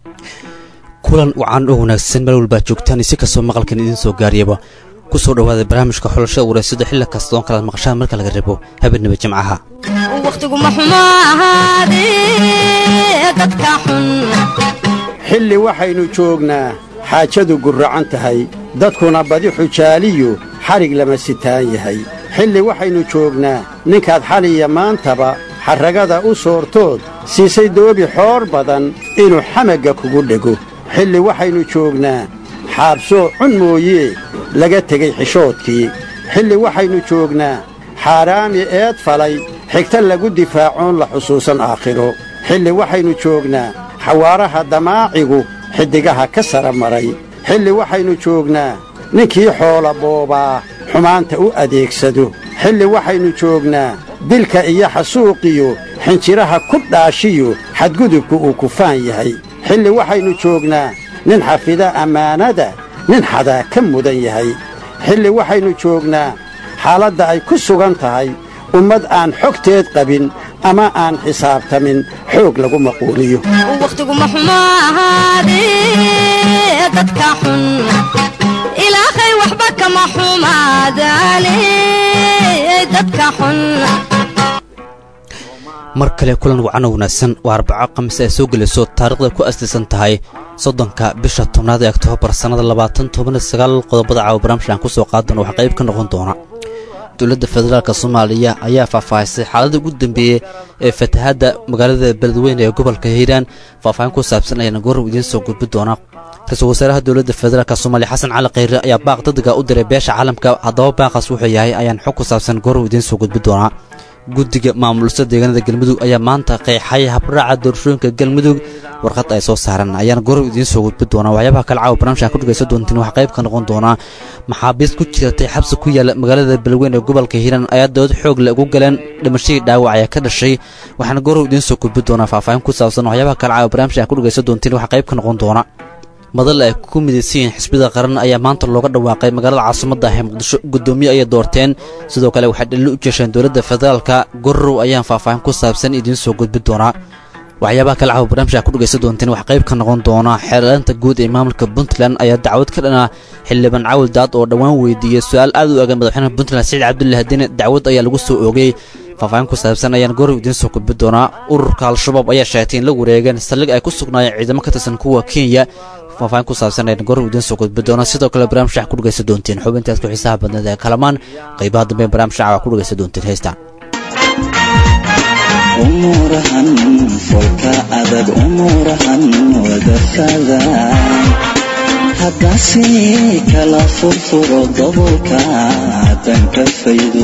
kulan wacan oo wanaagsan meel walbaa joogtaan isi kastoo maqalkan idiin soo gaariyaba ku soo dhowaada barnaamijka xulashada wareysada xilli kastoon kalaad maqashaan marka laga rabo habeenaba jimcaha wakhtiguma xumo ahaadee dadka xun xilli waxaynu joognaa xaajadu gurracan tahay dadkuna badi xujaaliyu xadhig lama sitaan yahay xilli waxaynu joognaa ninkaad xaliya maantaba xarragada u soortood siisay doobi xoor badan inuu xamagga kugu dhego xilli waxaynu joognaa xaabsoo cun mooyee laga tegey xishoodkii xilli waxaynu joognaa xaaraami eed falay xigta lagu difaacoon la xusuusan aakhiro xilli waxaynu joognaa xawaaraha damaacigu xiddigaha ka sara maray xilli waxaynu joognaa ninkii xoola boobaa xumaanta u adeegsado xilli waxaynu joognaa dilka iyo xasuuqiyo xinjiraha ku dhaashiyo xadgudubku uu kufaan yahay xilli waxaynu joognaa nin xafida ammaanada nin xadaa ka mudan yahay xilli waxaynu joognaa xaaladda ay ku sugan tahay ummad aan xogteed qabin ama aan xisaabtamin xoog lagu maquuliyo wakhtiguma xumo ahaadee dadka xun ilaahay waxba kama xumaadaane dadka xun mar kale kulan wacan oo wanaagsan waa arbaco khamiis ay soo gelayso taariikhda ku aslisan tahay soddonka bisha tobnaad ee oktoobar sannada labaatan toban sagaal qodobada caawa barnaamijka aan ku soo qaadana waxaa qayb ka noqon doona dowladda federaalk soomaaliya ayaa faahfaahisay xaaladda ugu dambeeyey ee fatahaadda magaalada beledweyne ee gobolka hiiraan faahfaahin ku saabsan ayaana goorrow idiin soo gudbi doona ra-iisul wasaaraha dowladda federaalk soomaaliya xasan cali khayre ayaa baaq dadiga u diray beesha caalamka haddaba baaqaas wuxuu yahay ayaan xog ku saabsan goorrow idiin soo gudbi doonaa guddiga maamulista deegaanada galmudug ayaa maanta qeexay habraaca doorashooyinka galmudug warqad ay soo saaran ayaana gorow idiin soo gudbi doonaa waxyaabaha kale caawa barnaamijka ku dhegaysan doontiin waxaa qayb ka noqon doonaa maxaabiist ku jiratay xabsi ku yaala magaalada beledweyne ee gobolka hiiraan ayaa dood xoog le ugu galeen dhimashadii dhaawac ayaa ka dhashay waxaana gorow idiin soo gudbi doonaa faahfaahin ku saabsan waxyaabaha kale caawa barnaamijka ku dhegaysan doontiin waxaa qayb ka noqon doona madal ay ku midaysan yihiin xisbida qaran ayaa maanta looga dhawaaqay magaalada caasimadda ah ee muqdisho guddoomiye ayay doorteen sidoo kale waxay dhalli u jeesheen dowladda federaalka gorrow ayaan faahfaahin ku saabsan idiin soo gudbi doonaa waxyaabaha kale caawa barnaamijka ku dhegaysan doonteen wax qayb ka noqon doona xeelanta guud ee maamulka puntland ayaa dacwad ka dhana xildhibaan cawil daad oo dhowaan weydiiyey su-aal aad u egan madaxweynaha puntland saciid cabdulle hadine dacwad ayaa lagu soo oogay faahfaahin ku saabsan ayaan gorow idiin soo gudbi doonaa ururka al-shabaab ayaa sheegtay in la wareegeen saldhig ay ku sugnaayeen ciidamo ka tirsan kuwa kenya faahfaahin ku saabsan ayaan gorow idiin soo gudbi doonaa sidoo kale barnaamij wax ku dhegaysan doontiin xubintaas ku xiisaha badneed ee kalamaan qaybaha dambe barnaamij shacab ku dhegaysan doontiin heystaan umurahan folka adag umurahan wadafada haddase kala furfuro dabolka danka faydo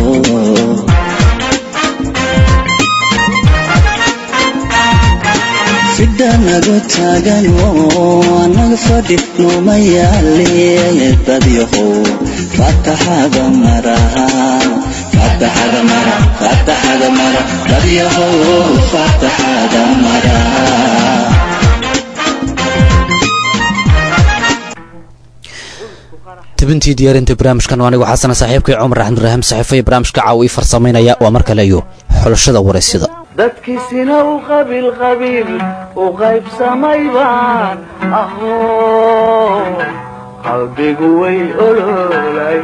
fidhanagu taagan oo anaga fadhi nooma yaale dadyahow fataxada maraha fataxada mara fataxada mara dadyahow fataxada mara tibintii diyaarinta barnaamijkan anigu xasana saaxiibkay cumar axmuduraahim saxiifo iyo barnaamijka caawa ii farsamaynaya waa mar kale iyo xulashada waraysyada dadkiisina u qabiil qabiil u qaybsamay baan aho qalbigu way ololay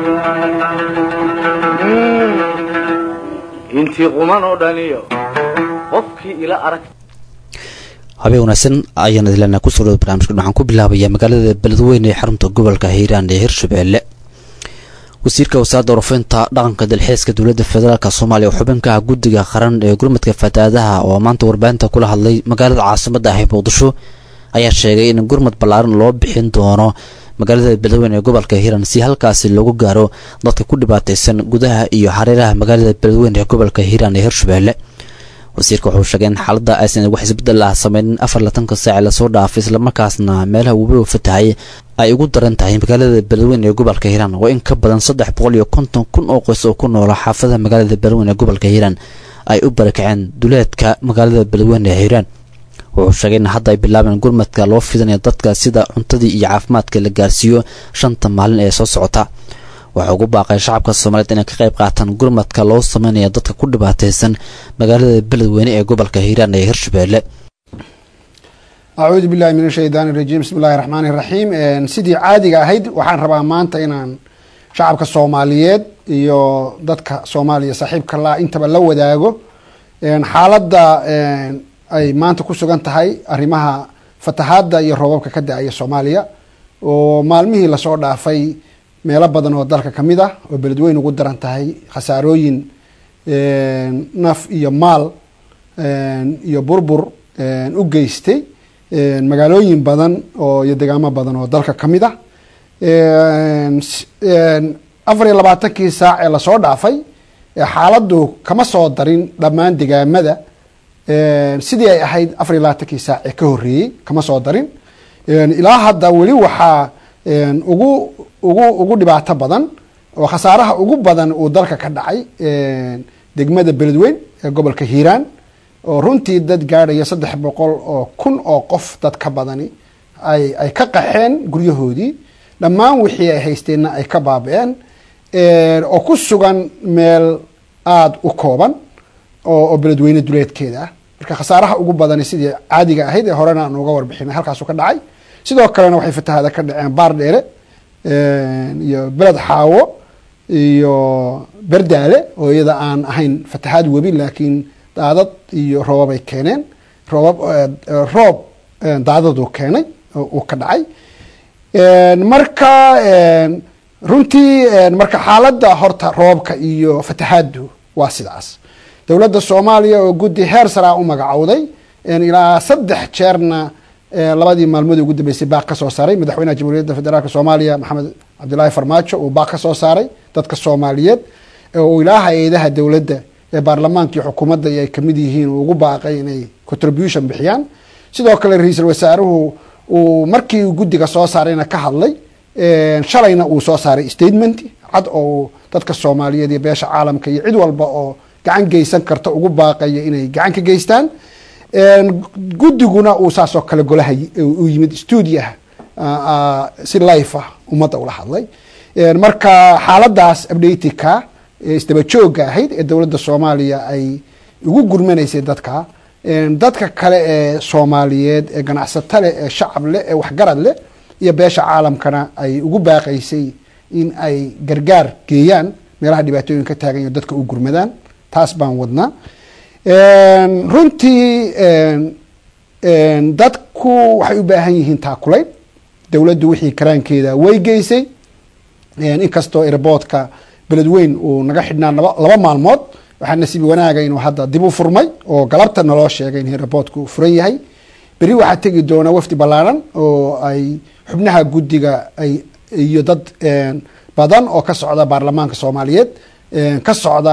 intii quman oo dhaniyo qofkii ila arag habeen wanaagsan ayaan idilana kusoo dhawda barnamijkan waxaan ku bilaabayaa magaalada beledweyne ee xarunta gobolka hiiraan ee hirshabeelle wasiirka wasaaradda warafinta dhaqanka dalxiiska dowladda federaalk soomaaliya oo xubin ka ah guddiga qaran ee gurmadka fatahaadaha oo maanta warbaahinta kula hadlay magaalada caasimadda ah ee muqdisho ayaa sheegay in gurmad ballaaran loo bixin doono magaalada beledweyne ee gobolka hiiraan si halkaasi loogu gaaro dadka ku dhibaataysan gudaha iyo hareeraha magaalada beledweyne ee gobolka hiiraan ee hirshabeelle wasiirka wuxuu sheegay in xaaladda aysan wax isbeddel ah sameynin afar latanka saaci lasoo dhaafay islamarkaasna meelaha webiga fatahay ay ugu daran tahay magaalada beledweyne ee gobolka hiiraan oo in ka badan saddex boqol iyo konton kun oo qoys oo ku noola xaafadaha magaalada beledweyne ee gobolka hiiraan ay u barakaceen duleedka magaalada beledweyne ee hiiraan wuxuu sheegay in hadda ay bilaabeen gurmadka loo fidinayo dadka sida cuntadii iyo caafimaadka la gaarsiiyo shanta maalin ee soo socota waxaa ugu baaqay shacabka soomaaliyeed inay ka qayb qaataan gurmadka loo sameynaya dadka ku dhibaataysan magaalada beledweyne ee gobolka hiiraan ee hirshabeelle acuudu billahi min ashaydaani rajiim bismi illahi raxmaani raxiim sidii caadiga ahayd waxaan rabaa maanta inaan shacabka soomaaliyeed iyo dadka soomaaliya saaxiibka la intaba la wadaago xaaladda ay maanta ku sugan tahay arrimaha fatahaadda iyo roobabka ka da-aya soomaaliya oo maalmihii lasoo dhaafay meelo badan oo dalka ka mid ah oo beledweyn ugu daran tahay khasaarooyin naf iyo maal iyo burbur u geystay magaalooyin badan oo iyo degaamo badan oo dalka ka mid ah afar iyo labaatankii saac ee lasoo dhaafay xaaladdu kama soo darin dhammaan degaamada sidii ay ahayd afar iyo labaatankii saac ee ka horreeyey kama soo darin ilaa hadda weli waxaa ugu ugu ugu dhibaato badan oo khasaaraha ugu badan uu dalka ka dhacay degmada beledweyn ee gobolka hiiraan oo runtii dad gaadhaya saddex boqol oo kun oo qof dad ka badani ay ay ka qaxeen guryahoodii dhammaan wixii ay haysteenna ay ka baaba-een oo ku sugan meel aada u kooban oo beledweyne duleedkeeda ah marka khasaaraha ugu badani sidii caadiga ahayd ee horena aan uga warbixinay halkaasu ka dhacay sidoo kalena waxay fatahaada ka dhaceen baar dheere iyo beled xaawo iyo berdaale oo iyada aan ahayn fatahaad webi laakiin daadad iyo roobabay keeneen roobab roob daadaduu keenay uu ka dhacay marka runtii marka xaaladda horta roobka iyo fatahaaddu waa sidaas dowladda soomaaliya oo guddi heer saraa u magacowday ilaa saddex jeerna labadii maalmood ugu dambeysay baaq ka soo saaray madaxweynaha jamhuuriyadda federaalk soomaaliya maxamed cabdilaahi farmaajo uu baaq ka soo saaray dadka soomaaliyeed oo ilaa hay-adaha dowladda ee baarlamaanka iyo xukuumadda ay kamid yihiin uu ugu baaqay inay contribution bixiyaan sidoo kale ra-iisul wasaaruhu uu markii guddiga soo saarayna ka hadlay shalayna uu soo saaray statement cad oo dadka soomaaliyeed iyo beesha caalamka iyo cid walba oo gacan geysan karta ugu baaqaya inay gacan ka geystaan guddiguna uu saasoo kale golaha uu yimid stuudiyaha si life ah ummadda ula hadlay marka xaaladaas abdhatika isdaba joogga ahayd ee dowladda soomaaliya ay ugu gurmanaysay dadka dadka kale ee soomaaliyeed ee ganacsato leh ee shacab leh ee waxgarad leh iyo beesha caalamkana ay ugu baaqaysay in ay gargaar geeyaan meelaha dhibaatooyin ka taagan iyo dadka u gurmadaan taas baan wadnaa runtii dadku waxay u baahan yihiin taakulayn dowladdu wixii karaankeeda way geysay inkastoo airboodka beledweyn uu naga xidhnaa laba maalmood waxaa nasiibi wanaaga inuu hadda dib u furmay oo galabta naloo sheegay in airboodku furan yahay beri waxaa tegi doona wafdi ballaaran oo ay xubnaha guddiga ay iyo dad badan oo ka socda baarlamaanka soomaaliyeed ka socda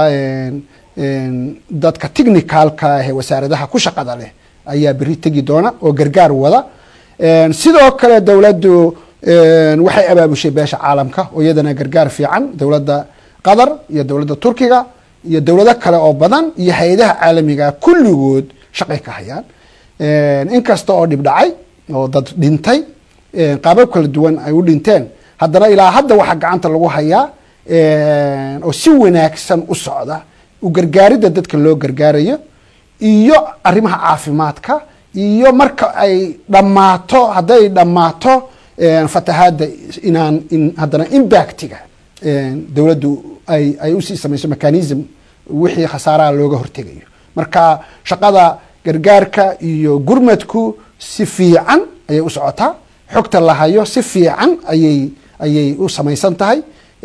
dadka technicalka ah ee wasaaradaha ku shaqada leh ayaa beri tegi doona oo gargaar wada sidoo kale dowladdu waxay abaabushay beesha caalamka oo iyadana gargaar fiican dowladda qatar iyo dowladda turkiga iyo dowlado kale oo badan iyo hay-adaha caalamiga kulligood shaqay ka hayaan inkasta oo dhib dhacay oo dad dhintay qaabab kala duwan ay u dhinteen haddana ilaa hadda waxaa gacanta lagu hayaa oo si wanaagsan u socda u gargaaridda dadka loo gargaarayo iyo arrimaha caafimaadka iyo marka ay dhammaato hadday dhammaato fatahaadda inaan in haddana impactiga dowladdu ay ay usii samayso mechanism wixii khasaaraha looga hortegayo marka shaqada gargaarka iyo gurmadku si fiican ayay u socotaa xogta la hayo si fiican ayay ayay u samaysan tahay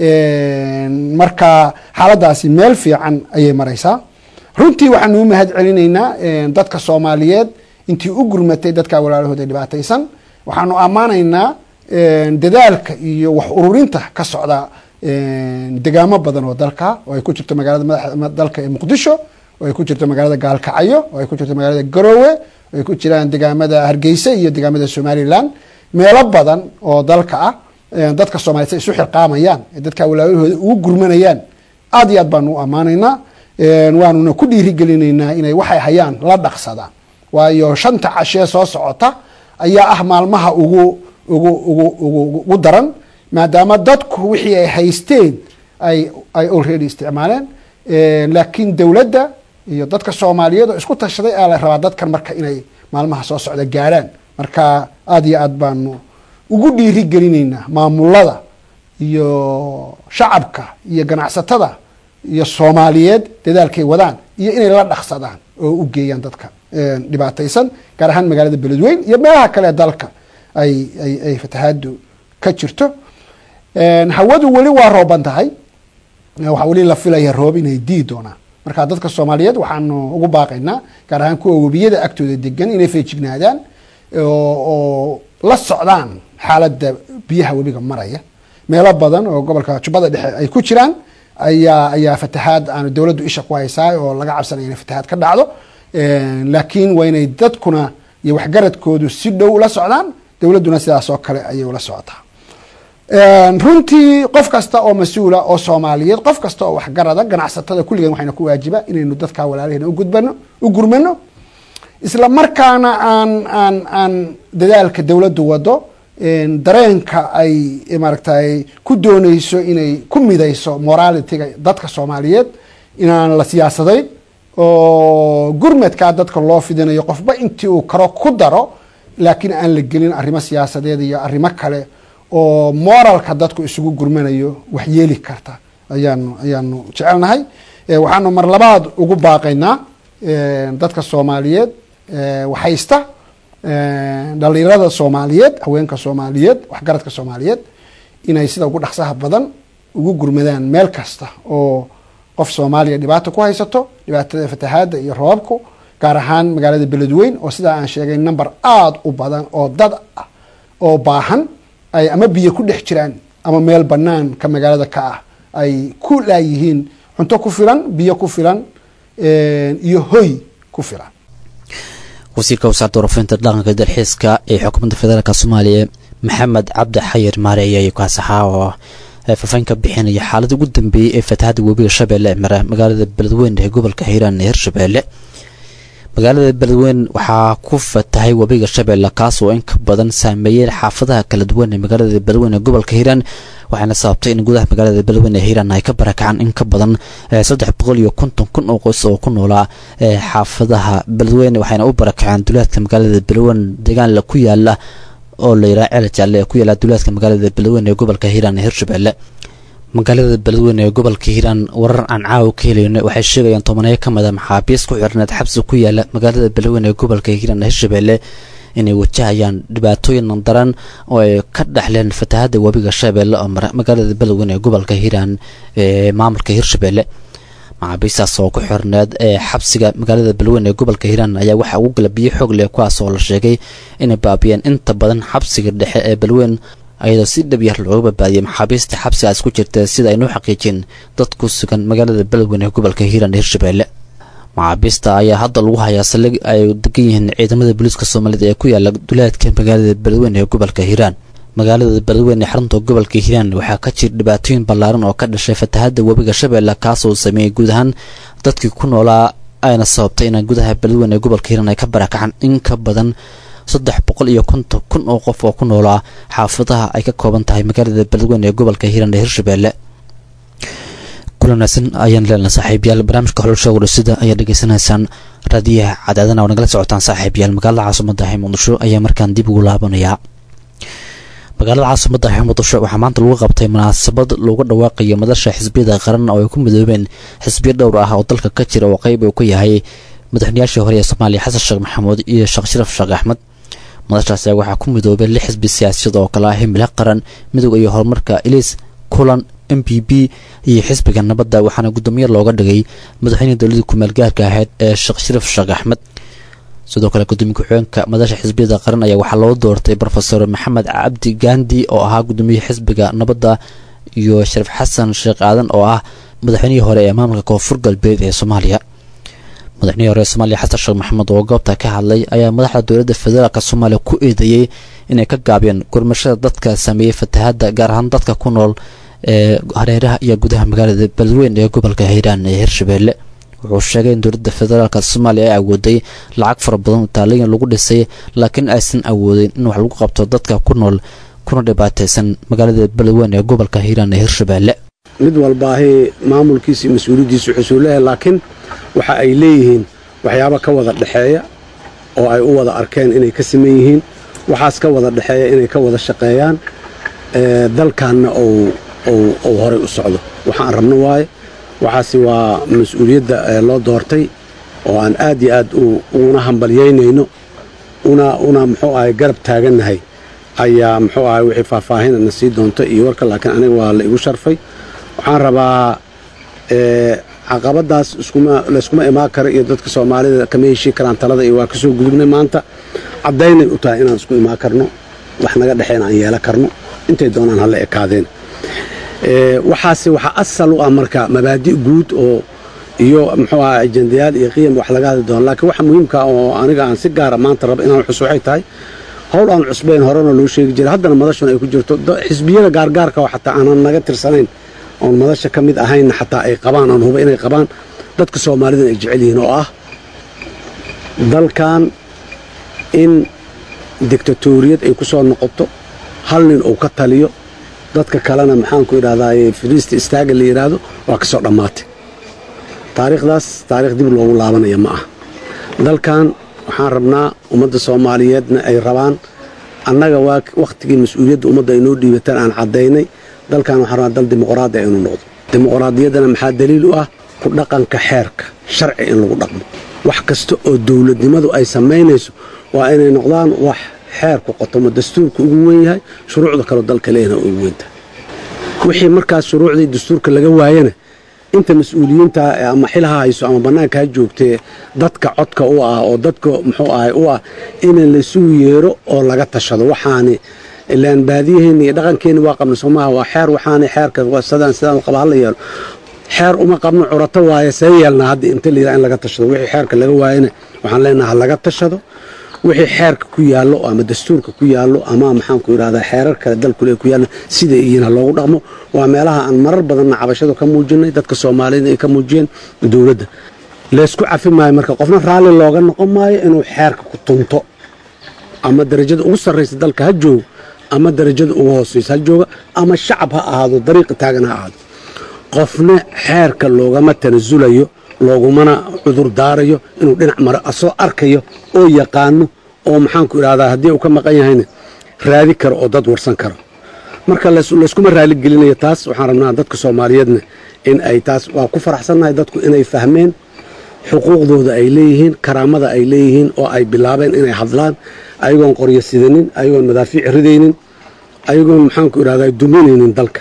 marka xaaladaasi meel fiican ayay maraysaa runtii waxaanu u mahad celinaynaa dadka soomaaliyeed intii u gurmatay dadka walaalahooda dhibaataysan waxaanu ammaanaynaa dadaalka iyo wax ururinta ka socda degaamo badan oo dalka oo ay ku jirto magaalada madaxa dalka ee muqdisho oo ay ku jirto magaalada gaalkacyo oo ay ku jirto magaalada garoowe oo ay ku jiraan degaamada hargeysa iyo degaamada somalilan meelo badan oo dalka ah dadka soomaliyeed say isu xilqaamayaan ee dadka walaalahooda ugu gurmanayaan aad iyo aad baanu u ammaanaynaa waanuna ku dhiirigelinaynaa inay waxay hayaan la dhaqsadaan waayo shanta cashee soo socota ayaa ah maalmaha ugu ugu ugu ugu ugu daran maadaama dadku wixii ay haysteen ay ay already isticmaaleen laakiin dowladda iyo dadka soomaaliyeed oo isku tashaday aa la rabaa dadkan marka inay maalmaha soo socda gaadhaan marka aada iyo aad baanu ugu dhiiri gelinaynaa maamulada iyo shacabka iyo ganacsatada iyo soomaaliyeed dadaalkay wadaan iyo inay la dhaqsadaan oo u geeyaan dadka dhibaataysan gaar ahaan magaalada beledweyn iyo meelaha kale dalka ay ay ay fatahaadu ka jirto hawadu weli waa rooban tahay waxaa weli la filaya roob inay dii doonaan marka dadka soomaaliyeed waxaanu ugu baaqaynaa gaar ahaan kuwa webiyada agtooda degan inay feejignaadaan oo la socdaan xaaladda biyaha webiga maraya meelo badan oo gobolka jubbada dhexe ay ku jiraan ayaa ayaa fatahaad aanu dowladdu isha ku haysaa oo laga cabsanaya inay fatahaad ka dhacdo laakiin waa inay dadkuna iyo waxgaradkoodu si dhow ula socdaan dowladduna sidaas oo kale ayay ula socotaa runtii qof kasta oo mas-uula oo soomaaliyeed qof kasta oo waxgarada ganacsatada kulligan waxayna ku waajiba inaynu dadka walaalahena ugudbano u gurmano isla markaana aan aan aan dadaalka dowladdu wado dareenka ay maaragtay ku dooneyso inay ku midayso moralitiga dadka soomaaliyeed inaan la siyaasadayn oo gurmadkaa dadka loo fidinayo qofba intii uu karo ku daro laakiin aan la gelin arrimo siyaasadeed iyo arrimo kale oo moralka dadku isugu gurmanayo wax yeeli karta ayaanu ayaanu jecelnahay waxaanu mar labaad ugu baaqaynaa dadka soomaaliyeed waxhaysta dhalinyarada soomaaliyeed haweenka soomaaliyeed waxgaradka soomaaliyeed inay sida ugu dhaqsaha badan ugu gurmadaan meel kasta oo qof soomaaliya dhibaata ku haysato dhibaatada fatahaada iyo roobabku gaar ahaan magaalada beledweyn oo sidaa aan sheegay number aada u badan oo dad ah oo baahan ay ama biyo ku dhex jiraan ama meel banaanka magaalada ka ah ay ku laayihiin cunto ku filan biyo ku filan iyo hoy ku filan wasiirka wasaaradda warafinta dhaqanka dalxiiska ee xukuumadda federaalk soomaaliya maxamed cabdi xayir maareeye ayuu kaasaxaa oo faafaahin ka bixinaya xaaladda ugu dambeeyey ee fatahadda webiga shabeelle ee mara magaalada beledweyne ee gobolka hiiraan ee hirshabeelle magaalada beledweyne waxaa ku fatahay webiga shabeelle kaas oo in ka badan saameeyeen xaafadaha kala duwan ee magaalada beledweyne ee gobolka hiiraan waxaana sababtay in gudaha magaalada beledweyne ee hiiraan ay ka barakacaan in ka badan saddex boqol iyo konton kun oo qoys oo ku noolaa xaafadaha beledweyne waxayna u barakaceen duleedka magaalada beledweyne deegaanla ku yaala oo la yidhaha ceel jaalle ee ku yaala duleedka magaalada beledweyne ee gobolka hiiraan ee hirshabeelle magaalada beledweyne ee gobolka hiiraan warar aan caawa ka helayno waxay sheegayaan tobaneeyo ka mida maxaabiis ku xirneed xabsi ku yaala magaalada beledweyne ee gobolka hiiraan ee hirshabeelle inay wajahayaan dhibaatooyin daran oo ay ka dhexleen fatahadda webiga shabeelle oo mara magaalada beledweyne ee gobolka hiiraan ee maamulka hirshabeelle maxaabiistaas oo ku xirneed ee xabsiga magaalada beledweyne ee gobolka hiiraan ayaa waxaa ugu gala biyo xoog leh kuwaas oo la sheegay inay baabiyeen inta badan xabsiga dhexe ee beledweyne ayadoo si dhab yar looga badbaadiyay maxaabiista xabsigaas ku jirta sida aynuu xaqiijin dad ku sugan magaalada beledweyne ee gobolka hiiraan ee hirshabeelle maxaabiista ayaa hadda lagu hayaa saldhig ay degan yihiin ciidamada booliiska soomaaliyed ee ku yaala duleedka magaalada beledweyne ee gobolka hiiraan magaalada beledweyne ee xarunta gobolka hiiraan waxaa ka jira dhibaatooyin ballaaran oo ka dhashay fatahadda webiga shabeelle kaasoo sameeyey guud ahaan dadkii ku noolaa ayna sababtay inay gudaha beledweyne ee gobolka hiiraan ay ka barakacaan in ka badan saddex boqol iyo konton kun oo qof oo ku noolaa xaafadaha ay ka kooban tahay magaalada beledweyne ee gobolka hiiraan ee hirshabeelle kulanaasan ayaan leenahay saaxiibayaal barnaamijka hololsha wadhasida ayaa dhegeysanaysaan raadiyaha cadaadana oo nagala socotaan saaxiibayaal magaalada caasimada ah ee muqdisho ayaa markaan dib ugu laabanayaa magaalada caasimada ah ee muqdisho waxaa maanta lagu qabtay munaasabad looga dhawaaqayo madasha xisbiyada qaran oo ay ku midoobeen xisbiyo dhowr ah oo dalka ka jira oo qeyb uu ka yahay madaxweynayaashii hore ee soomaaliya xasan sheekh maxamuud iyo sheekh sharaf sheekh axmed madashaas ayaa waxaa ku midoobay lix xisbi siyaasiyad oo kale ah himila qaran midowga iyo horumarka eliis kulan m b b iyo xisbiga nabadda waxaana guddoomiye looga dhigay madaxweynihii dowladii kumeel gaarka ahayd ee sheekh sharaf sheekh axmed sidoo kale gudoomiye ku-xigeenka madasha xisbiyada qaran ayaa waxaa loo doortay rofeor maxamed cabdi gandi oo ahaa guddoomiye xisbiga nabadda iyo sharaf xasan sheekh aadan oo ah madaxweynihii hore ee maamulka koonfur galbeed ee soomaaliya madaxweynihii hore ee soomaaliya xasan sheekh maxamed oo goobta ka hadlay ayaa madaxda dowladda federaalk soomaaliya ku eedeeyey inay ka gaabiyeen gurmashada dadka sameeyey fatahadda gaar ahaan dadka ku nool ee hareeraha iyo gudaha magaalada beledweyne ee gobolka hiiraan ee hirshabeelle wuxuu sheegay in dowladda federaalk soomaaliya ay awooday lacag fara badan taalayin lagu dhisay laakiin aysan awoodin in wax lagu qabto dadka ku nool kuna dhibaataysan magaalada beledweyne ee gobolka hiiraan ee hirshabeelle mid walbaahi maamulkiisa iyo mas-uuliyaddiisu wuxuu leeyahay laakiin waxa ay leeyihiin waxyaabo ka wada dhexeeya oo ay u wada arkeen inay ka siman yihiin waxaas ka wada dhexeeya inay ka wada shaqeeyaan dalkanna uu horay u socdo waxaan rabno waaye waxaasi waa mas-uuliyadda loo doortay oo aan aad iyo aad uguna hambalyaynayno una muxuu ahay garab taagannahay ayaa muxuu ahay wixii faahfaahina na sii doonta iyo warka laakiin aniga waa la igu sharfay waxaan rabaa caqabadaas layskuma imaan karo iyo dadka soomaalida kama heshii karaan talada iyo waa kasoo gudubnay maanta caddaynay u tahay inaan isku imaan karno wax naga dhexeen aan yeelan karno intay doonaan hala ekaadeen waxaase waxaa asal u ah marka mabaadi guud oo iyo muxuu aha ajendayaal iyo qiyam wax laga hadli doono laakiin waxa muhiimka oo aniga aan si gaara maanta raba inaan xus waxay tahay howl aan cusbayn horena loo sheegi jiray haddana madashuna ay ku jirto xisbiyada gaargaarka oo xataa aanan naga tirsanayn oon madasha ka mid ahaynna xataa ay qabaan aan huba inay qabaan dadka soomaalidan ay jecel yihiin oo ah dalkan in dictatoriyad ay ku soo noqoto hal nin uu ka taliyo dadka kalena maxaanku idhahdaye firiista istaaga la yidhaahdo waa ka soo dhammaatay taariikhdaas taarikh dib loogu laabanaya ma ah dalkan waxaan rabnaa ummadda soomaaliyeedna ay rabaan annaga waa wakhtigii mas-uuliyadda ummadda ay noo dhiibataan aan caddaynay dalkan waxaan rabnaa dal dimuqraadi inuu noqdo dimuqraadiyaddana maxaa daliil u ah ku dhaqanka xeerka sharci in lagu dhaqmo wax kasta oo dowladnimadu ay samaynayso waa inay noqdaan wax xeerku qotomo dastuurka ugu weyn yahay shuruucda kaleo dalka leeyahna ugu weyntahay wixii markaas shuruucdii dastuurka laga waayana inta mas-uuliyiinta ama xilaha hayso ama bannaanka ha joogtee dadka codka u ah oo dadka muxuu ahay u ah in laysugu yeero oo laga tashado waxaani ilaan baadiyaheenni iyo dhaqankeenni waa qabna soomaha waa xeer waxaani xeerka sidaan sidaan qaba hala yeelo xeer uma qabno curato waaye see yeelnaa hadda inta layidhaha in laga tashado wixii xeerka laga waayana waxaan leenaha laga tashado wixii xeerka ku yaallo ama dastuurka ku yaallo ama maxaanku idhahdaa xeerar kale dalkule ku yaallo sida iyina loogu dhaqmo waa meelaha aan marar badanna cabashadu ka muujinay dadka soomaalida ay ka muujiyeen dowladda laysku cafi maayo marka qofna raalli looga noqon maayo inuu xeerka ku tunto ama darajada ugu sarraysa dalka ha joogo ama darajada ugu hoosaysa ha jooga ama shacab ha ahaado dariiqa taagan ha ahaado qofna xeerka loogama tanasulayo loogumana cudur daarayo inuu dhinac maro asoo arkayo oo yaqaano oo maxaanku idhahdaa haddii uu ka maqan yahayna raadi karo oo dad warsan karo marka layskuma raaligelinayo taas waxaan rabnaa dadka soomaaliyeedna in ay taas waa ku faraxsannahay dadku inay fahmeen xuquuqdooda ay leeyihiin karaamada ay leeyihiin oo ay bilaabeen inay hadlaan ayagoon qoryo sidanin ayagoon madaafiic ridaynin ayagoon maxaanku idhahdaa duminaynin dalka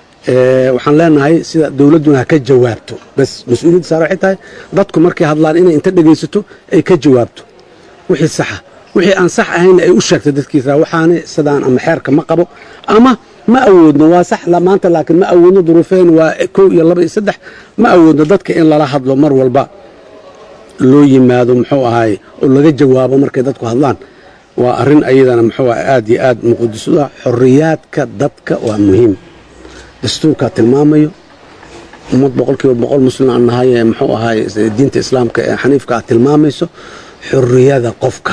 waxaan leenahay sida dowladduna ha ka jawaabto bas mas-uuliyadda saar waxay tahay dadku markay hadlaan inay inta dhegaysato ay ka jawaabto wixii saxa wixii aan sax ahayn ay u sheegto dadkiisa waxaani sidaan ama xeerka ma qabo ama ma awoodno waa sax maanta laakiin ma awoodno duruufeen waa kow iyo laba iyo saddex ma awoodno dadka in lala hadlo mar walba loo yimaado muxuu ahaay oo laga jawaabo markay dadku hadlaan waa arrin ayadana muxuu ah aad iyo aad muqadisu ah xorriyaadka dadka waa muhiim dastuurkaa tilmaamayo ummad boqolkiiba boqol muslim aan nahay ee muxuu ahaay diinta islaamka ee xaniifka ah tilmaamayso xorriyada qofka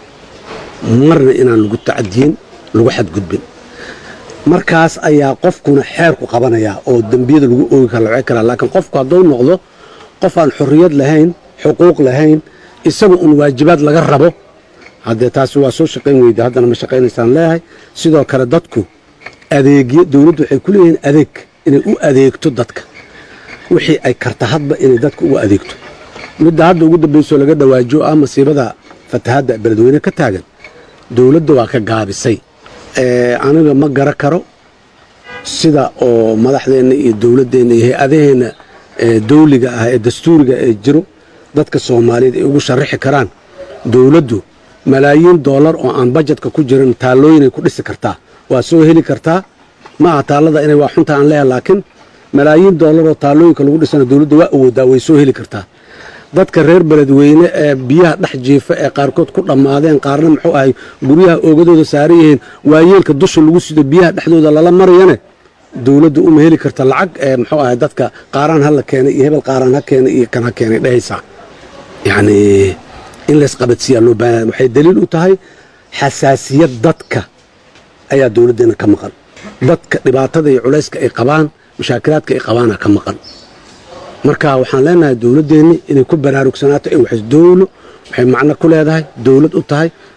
marna inaan lagu tacadiyin lagu xadgudbin markaas ayaa qofkuna xeerku qabanayaa oo dembiyada lagu oogi kara la karaa laakiin qofku hadduu noqdo qof aan xorriyad lahayn xuquuq lahayn isaga un waajibaad laga rabo haddee taasi waa soo shaqayn weyda haddana ma shaqaynaysaan leeyahay sidoo kale dadku adeegyo dowladdu waxay ku leeyihiin adeeg inay u adeegto dadka wixii ay karta hadba inay dadka ugu adeegto midda hadda ugu dambaysoo laga dhawaajo ah masiibada fatahadda beledweyne ka taagan dowladda waa ka gaabisay aniga ma gara karo sida oo madaxdeenna iyo dowladdeenna iyo hay-adaheenna dawliga ah ee dastuuriga ee jiro dadka soomaaliyeed ay ugu sharaxi karaan dowladdu malaayiin doolar oo aan bajetka ku jirin taallooyinay ku dhisi kartaa waa soo heli kartaa maaha taallada inay waa xunta aan leeyahay laakiin malaayiin doolar oo taallooyinka lagu dhisana dowladda waa awoodaa way soo heli kartaa dadka reer beledweyne ee biyaha dhex jiifa ee qaarkood ku dhammaadeen qaarna muxuu ahay guryaha oogadooda saaran yihiin waayeelka dusha lagu sido biyaha dhexdooda lala marayane dowladdu uma heli karta lacag ee muxuu ahay dadka qaaraan ha la keenay iyo hebel qaaraan ha keenay iyo kan ha keenay dhehaysaa yacnii in laysqabadsiiyaa loo baahanya waxay daliil u tahay xasaasiyad dadka ayaa dowladdeena ka maqan dadka dhibaatada iyo culayska ay qabaan mushaakilaadka ay qabaana ka maqan marka waxaan leenahay dowladdeenni inay ku baraarugsanaato in wax dowlo waxay macno ku leedahay dowlad u tahay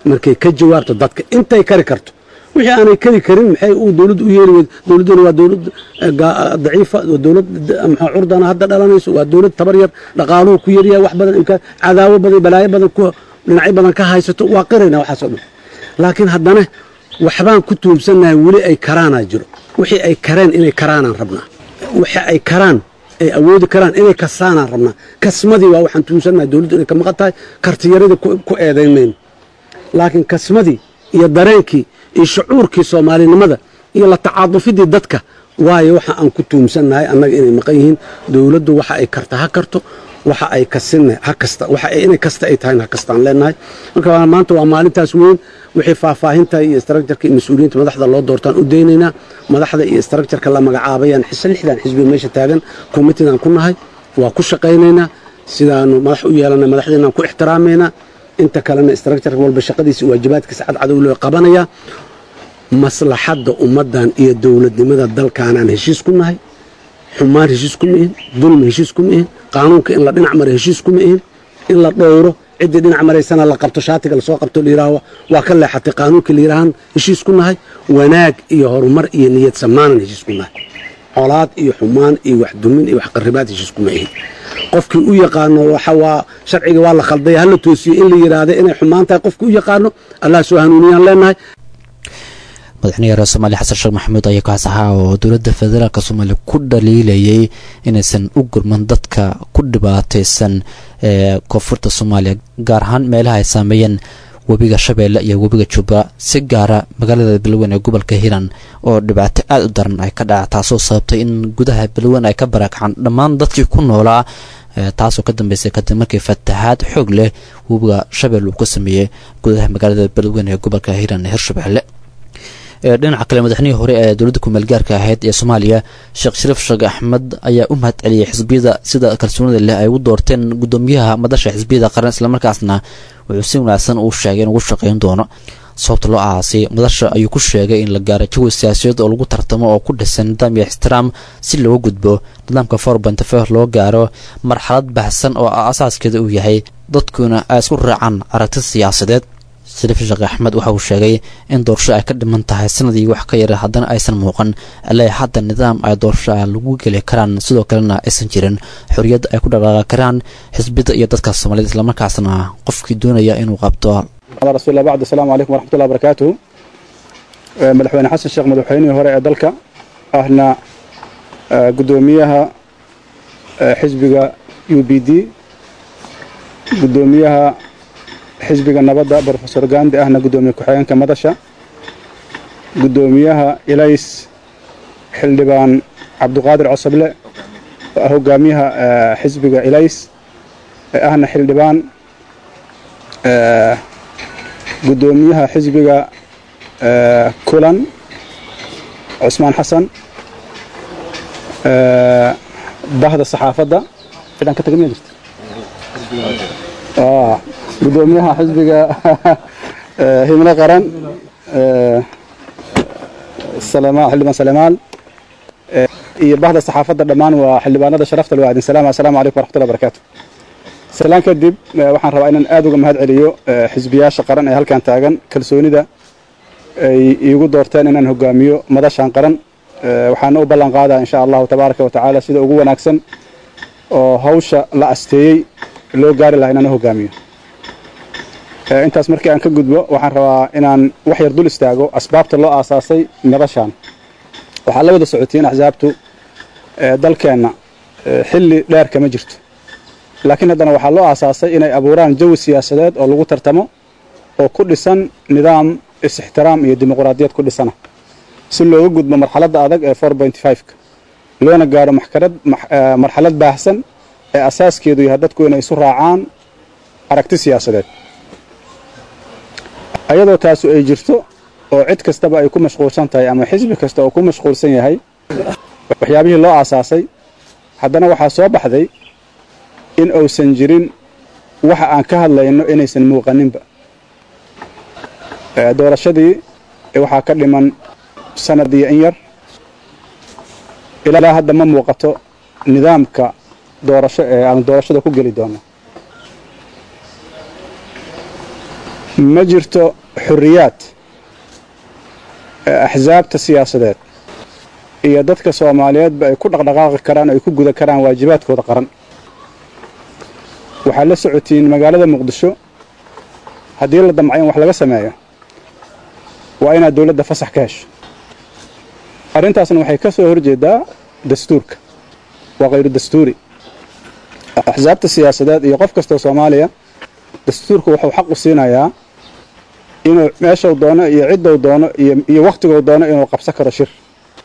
markay ka jawaabto dadka intay kari karto wixii aanay kari karin maxay uu dowladdu u yeeli weyd dowladduna waa dowlad eh, gaa- daciifa waa dowlad d- maxaa curdana hadda dhalanayso waa dowlad tabar yar dhaqaaluhu ku yaryahay wax badan imkaan cadaawo badan balaayo badan ku dhinacyo badan ka haysato waa qirayna waxaasoo dhan laakiin haddana waxbaan ku tuubsannahay weli ay karaanaa jiro wixii ay kareen inay karaanaan rabnaa wixii ay karaan ay awoodi karaan inay kasaanaan rabnaa kasmadii waa waxaan tuubsannahay dowladdu inay ka maqan tahay kartiyaradii ku ku eedayn mayno laakiin kasmadii iyo dareenkii iyo shucuurkii soomaalinimada iyo la tacaadufidii dadka waayo waxa aan ku tuumsannahay annaga inay maqan yihiin dowladdu waxa ay karta ha karto waxa ay kasina ha kasta waxa ay inay kasta ay tahayna ha kastaan leenahay marka waa- maanta waa maalintaas weyn wixii faahfaahinta iyo structureka iyo mas-uuliyiinta madaxda loo doortaan u daynaynaa madaxda iyo structureka la magacaabayaan xis lixdan xisbi meesha taagan committeedan ku nahay waa ku shaqaynaynaa sidaanu madax u yeelanay madaxdeenaan ku ixtiraamaynaa inta kalena structure walba shaqadiisa waajibaadkiisa cadcadow loo qabanaya maslaxadda ummaddan iyo dowladnimada dalkaanaan heshiis ku nahay xumaan heshiis kuma ihin dulmi heshiis kuma ihin qaanuunka in la dhinac mara heshiis kuma ihin in la dhowro ciddii dhinac maraysana la qabto shaatiga lasoo qabto layidhaaho waa ka leexatay qaanuunkii layidhaahan heshiis ku nahay wanaag iyo horumar iyo niyad samaanan heshiis ku nahay colaad iyo xumaan iyo waxdumin iyo waxqaribaad heshiis kuma ihin qofkii u yaqaano waxa waa sharciga waa la khaldaya hala toosiyo in la yidhaahda inay xumaan tahay qofkii u yaqaano allah soo hanuuniyaan leenahay madaxweynaha reer soomaaliya xasan sheekh maxamuud ayaa kaas ahaa oo dowladda federaalk soomaaliya ku dhaliilayay inaysan u gurman dadka ku dhibaataysan ee koonfurta soomaaliya gaar ahaan meelaha ay saameeyeen webiga shabeelle iyo webiga jubba si gaara magaalada beledweyne ee gobolka hiiraan oo dhibaato aada u daran ay ka dhaca taasoo sababtay in gudaha beledweyne ay ka barakacaan dhammaan dadkii ku noolaa ee taasoo ka dambeysay kadib markii fatahaad xoog leh webiga shabeelle uu ka sameeyey gudaha magaalada beledweyne ee gobolka hiiraan ee hirshabeelle ee dhinaca kale madaxnihii hore ee dowladda kumeelgaarka ahayd ee soomaaliya sheekh shariif sheekh axmed ayaa u mahad celiyey xisbiyada sida kalsoonida leh ay u doorteen gudoomiyaha madasha xisbiyada qaran islamarkaasna wuxuu si wanaagsan uu sheegay in ugu shaqayn doono sababta loo ahaasay madasha ayuu ku sheegay in la gaaro jawi siyaasadeed oo lagu tartamo oo ku dhisan nidaam iyo ixtiraam si looga gudbo nidaamka forbentfer loo gaaro marxalad baxsan oo asaaskeeda uu yahay dadkuna ay isku raacaan aragti siyaasadeed shariif sheekh axmed waxa uu sheegay in doorasho ay ka dhiman tahay sanadii wax ka yara haddana aysan muuqan ilaa hadda nidaam ay doorasho ah lagu geli karaan sidoo kalena aysan jirin xorriyad ay ku dhaqaaqi karaan xisbiyada iyo dadka soomaaliyed islamarkaasna qofkii doonaya inuu qabto على رسول الله بعد السلام عليكم ورحمة الله وبركاته آه، مدحوين حسن الشيخ مدحويني هوري دلك أهنا آه، قدوميها آه، حزبك يو بي دي قدوميها حزبك النبضة بروفيسور غاندي أهنا قدومي كحيان كمدشة قدوميها إليس حلبان عبد القادر عصبلة هو قاميها آه، حزبك إليس أهنا حلبان آه، gudoomiyaha xisbiga eh, kulan cusmaan xasan eh, bahda saxaafadda cidaan ka tagan jirta Ah, gudoomiyaha xisbiga eh, himlo qaran eh, Salema- xildhibaan salemaal eh, iyo bahda saxaafadda dhammaan waa xildhibaanada sharafta leh waa idin salaama assalaamu calaykum waraxmatullahi wabarakaatu salaan kadib eh, waxaan rabaa inaan aad uga mahad celiyo eh, xisbiyaasha qaran ee halkan taagan kalsoonida ay iigu doorteen inaan hogaamiyo madashan qaran Eh, waxaana u ballan qaadaa insha allahu tabaaraka wa tacaala sida ugu wanaagsan oo hawsha la asteeyey loo gaari lahaa inaan u hogaamiyo Eh, intaas markii aan ka gudbo waxaan rabaa inaan wax yar dul istaago asbaabta loo aasaasay madashan waxaa la wada socotiin axsaabtu eh, dalkeenna eh, xilli dheer kama jirto laakiin haddana waxaa loo aasaasay inay abuuraan jawi siyaasadeed oo lagu tartamo oo ku dhisan nidaam is-ixtiraam iyo dimuqraadiyad ku dhisana si looga gudbo marxaladda adag ee four point five-ka loona gaaro maxkarad max- eh, marxalad baahsan ee asaaskeedu yahay dadku inay isu raacaan aragti siyaasadeed ayadoo taasu ay jirto oo cid kastaba ay ku mashquulsan tahay ama xisbi kasta oo ku mashquulsan yahay waxyaabihii loo aasaasay haddana waxaa soo baxday in uusan jirin waxa aan ka hadlayno inaysan muuqaninba Eh, doorashadii eh, waxaa ka dhiman sanad iyo in yar ilaa hadda ma muuqato nidaamka doorasho ee aan doorashada ku geli doono ma jirto xuriyaad ee axsaabta siyaasadeed iyo dadka soomaaliyeedba ay ku dhaqdhaqaaqi karaan oo ay ku guda karaan waajibaadkooda qaran waxaad la socotiin magaalada muqdisho haddii la damcayo in wax laga sameeyo waa inaad dowladda fasax ka hesho arrintaasna waxay ka soo horjeedaa dastuurka waa khayru dastuuri axsaabta siyaasadeed iyo qof kastoo soomaaliya dastuurka wuxuu xaq u siinayaa inuu meeshuu doono iyo ciddou doono iyo wakhtigou doono inuu qabsan karo shir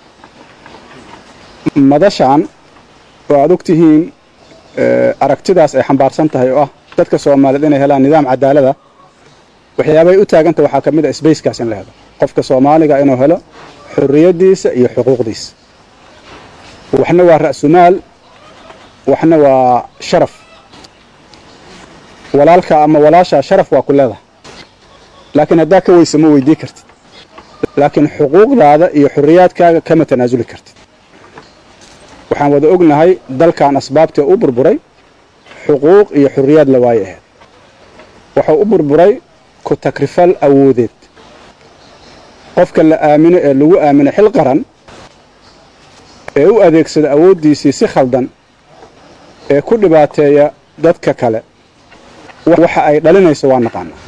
madashaan oo aad og tihiin aragtidaas ay xambaarsan tahay oo ah dadka soomaaliyeed inay helaan nidaam cadaalada waxyaabay u taaganta waxaa ka mid a sbacekaas in la helo qofka soomaaliga inuu helo xurriyaddiisa iyo xuquuqdiisa waxna waa ra'sumaal waxna waa sharaf walaalka ama walaashaa sharaf waa ku leedahay laakiin haddaa ka weysa ma weydii kartid laakiin xuquuqdaada iyo xurriyaadkaaga kama tanaasuli kartid waxaan wada ognahay dalkan asbaabtii u burburay xuquuq iyo xurriyaad la waaye ahayd wuxuu u burburay ku takrifal awoodeed qofka la aamino ee lagu aamino xil qaran ee u adeegsada awooddiisii si khaldan ee ku dhibaateeya dadka kale waxa ay dhalinayso waa naqaanaa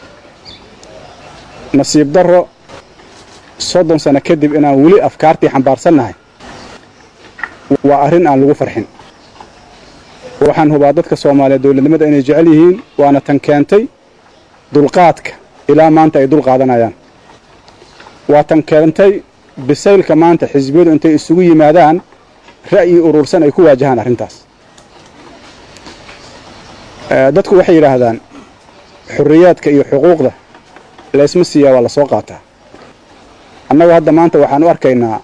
nasiib darro soddon sano kadib inaan weli afkaartii xambaarsannahay waa arrin aan lagu farxin waxaan hubaa dadka soomaaliyeed dowladnimada inay jecel yihiin waana tan keentay dulqaadka ilaa maanta ay dul qaadanayaan waa tan keentay bisaylka maanta xisbiyadu intay isugu yimaadaan ra'yi urursan ay ku waajahaan arrintaas dadku waxay yidhaahdaan xurriyaadka iyo xuquuqda laysma siiyaa waa la soo qaataa annagu hadda maanta waxaan u arkaynaa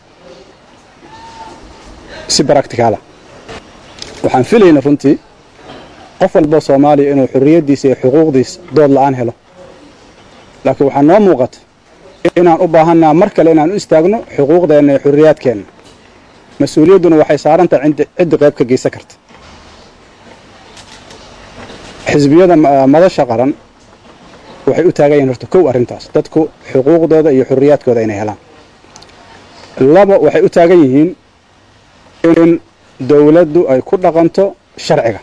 si baracticaala waxaan filayna runtii qof walboo soomaaliya inuu xurriyaddiisa iyo xuquuqdiisa dood la'aan helo laakiin waxaa noo muuqata inaan u baahannaa mar kale inaan u istaagno xuquuqdeenna iyo xurriyaadkeenna mas-uuliyadduna waxay saaran tahay ciddi qayb ka geysan karta xisbiyada madasha qaran waxay u taagan yihin horta kow arrintaas dadku xuquuqdooda iyo xurriyaadkooda inay helaan laba waxay u taagan yihiin in dowladdu ay ku dhaqanto sharciga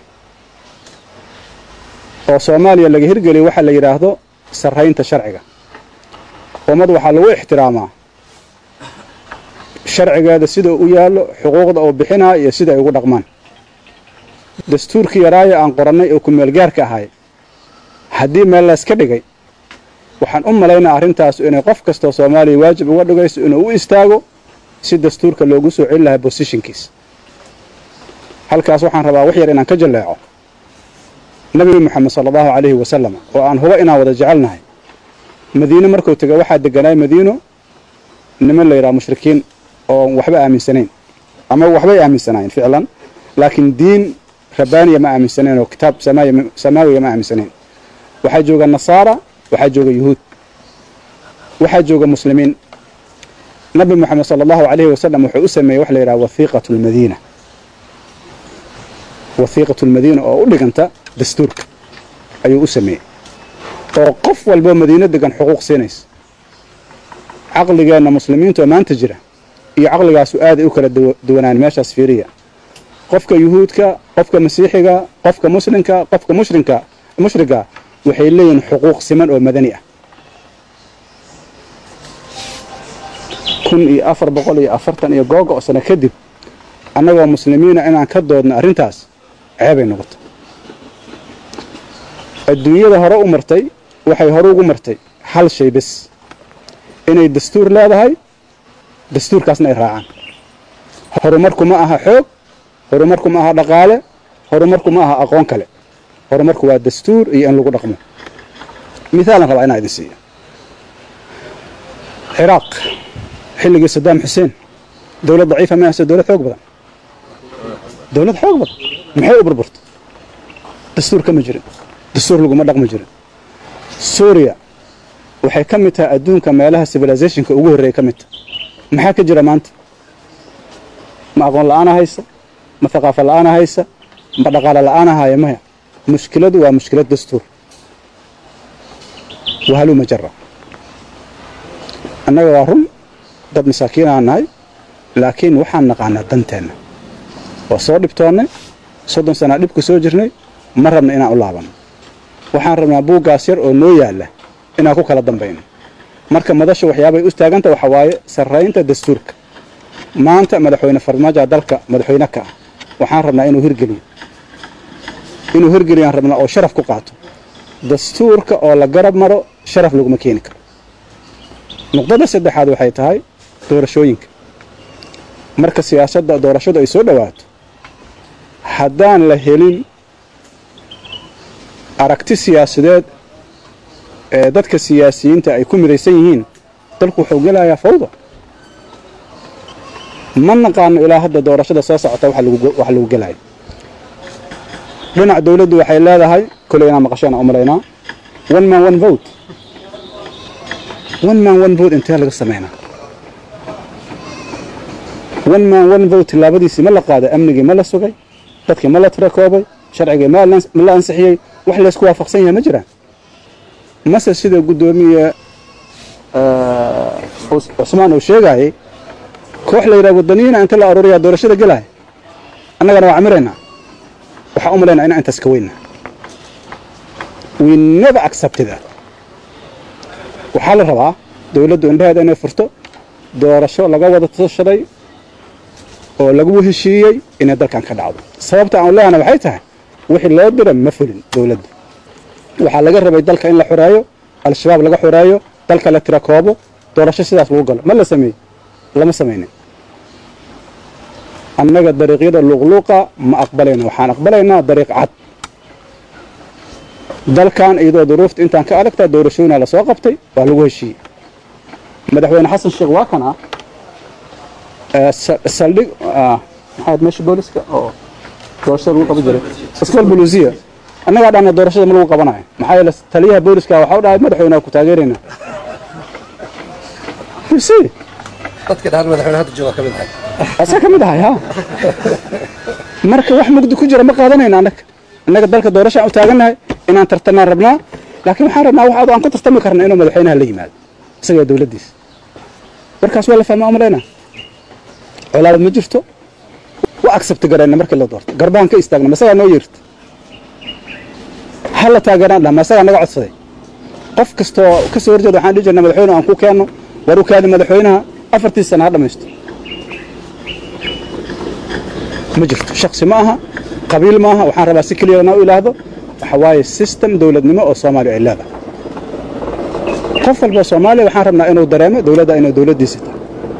oo soomaaliya laga hirgeliyo waxaa la yidhaahdo sarraynta sharciga ummad waxaa lagu ixtiraamaa sharcigeeda sida u yaallo xuquuqda uu bixinaa iyo sida ay ugu dhaqmaan dastuurkii yaraaya aan qorannay oo kumeelgaarka ahay haddii meel layska dhigay waxaan u malaynaa arrintaas inay qof kastoo soomaaliya waajib uga dhigayso inuu u istaago si dastuurka loogu soo celin lahaa bosishinkiisa halkaas waxaan rabaa wax yar inaan ka jalleeco nabiga moxamed sala allahu calayhi wasalam oo aan huba inaan wada jecelnahay madiine markuu tegay waxaa degganaay madiino niman la yidhaha mushrikiin oon waxba aaminsanayn ama waxbay aaminsanaayeen ficlan laakiin diin rabbaaniya ma aaminsanayn oo kitaab samaawiya ma aaminsanayn waxaa jooga nasaara waxaa jooga yuhuud waxaa jooga muslimiin nabi moxamed sala allahu calayhi wasalam wuxuu u sameeyey wax la yidhaha wathiiqatu lmadiina wathiiqatu lmadiina oo u dhiganta dastuurka ayuu u sameeyey oo qof walboo madiino degan xuquuq siinaysa caqligeenna muslimiinta oo maanta jira iyo caqligaasu aaday u kala duwanaan meeshaas fiiriya qofka yuhuudka qofka masiixiga qofka muslimka qofka mushrinka mushriga waxay leeyihiin xuquuq siman oo madani ah kun iyo afar boqol iyo afartan iyo googa oo sano kadib annagoo muslimiina inaan ka doodno arrintaas ceebay noqoto adduunyada hore u martay waxay hore ugu martay hal shay bes inay dastuur leedahay dastuurkaasna ay raacaan horumarku ma aha xoog horumarku ma aha dhaqaale horumarku ma aha aqoon kale horumarku waa dastuur iyo in lagu dhaqmo mithaalan rabaa inaa idin siiyo ciraaq xilligii sadaam xuseen dowlad daciifa ma ahse dowlad xoog badan dowlad xoog badan maxay u burburta dastuur kama jirin dastuur laguma dhaqmi jirin suuriya waxay ka mid tahay adduunka meelaha civilizationka ugu horreeya ka mid tahay maxaa ka jira maanta ma aqoon la'aana haysa ma thaqaafo la'aana haysa ma dhaqaale la'aana haya maya mushkiladu waa mushkilad dastuur wahaluu majara annaga waa run dad masaakiinaa nahay laakiin waxaan naqaanaa danteenna waa soo dhibtoonnay soddon sanaa dhibku soo jirnay ma rabna inaan u laabanno waxaan rabnaa buuggaas yar oo noo yaalla inaan ku kala dambayno marka madashu waxyaabay u taaganta waxa waaye sarraynta dastuurka maanta madaxweyne farmaajo dalka madaxweyne ka ah waxaan rabnaa inuu hirgeliyo inuu hirgeliyaan rabnaa oo sharaf ku qaato dastuurka oo la garab maro sharaf laguma keeni karo nuqdada saddexaad waxay tahay doorashooyinka marka siyaasadda doorashadu ay soo dhowaato haddaan la helin aragti siyaasadeed ee dadka siyaasiyiinta ay ku midaysan yihiin dalku wuxuu gelayaa fawda ma naqaano ilaa hadda doorashada soo socota wax lagu gelayo dhinac dawladdu waxay leedahay koley inaa maqasheen u malaynaa one man one vote one man one vote intee laga samaynaa one man one vote tilaabadiisii ma la qaaday amnigii ma la sugay dadkii ma la tirakoobay sharcigii ma la ansixiyey wax laysku waafaqsan yahay ma jiraan mase sida guddoomiye cusmaan uu sheegaayey koox la yidhaha wadaniyiina inta la aruuriyaa doorashada gelaya annagana waa camiraynaa waxaa u malaynaa inaan intaas ka weyna we never accepted that waxaa la rabaa dawladdu indhaheeda inay furto doorasho laga wada tashaday oo lagu heshiiyey inay dalkan ka dhacdo sababta aan leehana waxay tahay wixii loo dira ma fulin dawladda waxaa laga rabay dalka in la xoreeyo al-shabaab laga xoreeyo dalka la tira koobo doorasho sidaas lagu galo ma la sameeyey lama samaynin annaga dariiqyada luuqluuqa ma aqbalayna waxaan aqbalaynaa dariiq cad dalkan iyadoo duruufta intaan ka adagtaa doorashooyina lasoo qabtay waa lagu heshiiyey madaxweyne xasan sheekh waa kan ah saldhig maxaad meesha booliska oo doorashada lagu qaban jiray askal bolusiya annagaa dhahna doorashada ma lagu qabanayo maxaa yeele taliyaha booliska waxaa u dhahay madaxweyne ku taageerayna dadka dhahan madaxweyne hadda jooga ka mid ahay asaa ka mid ahay ha marka wax mugdi ku jira ma qaadanayna annaga annaga dalka doorashaan u taagannahay inaan tartanaan rabnaa laakiin waxaan rabnaa wax aan ku tartami karna inuu madaxweynaha la yimaado isaga dawladdiisa markaas waa la fahmaa umalaynaa colaaba ma jirto wa accept garayna markii la doorto garbaan ka istaagna masagaa noo yeerta ha la taageeraan dhah masagaa naga codsaday qof kastoo ka soo horjeeda waxaan dhihi jirna madaxweyne aan ku keenno war u kaadi madaxweynaha afartii sana ha dhammaysto ma jirto shaksi ma aha qabiil ma aha waxaan rabaa si keliya na u ilaahdo waxa waaye system dawladnimo oo soomaaliya ay leedahay qof walba soomaaliya waxaan rabnaa inuu dareemo dawladda inay dawladdiisa tahay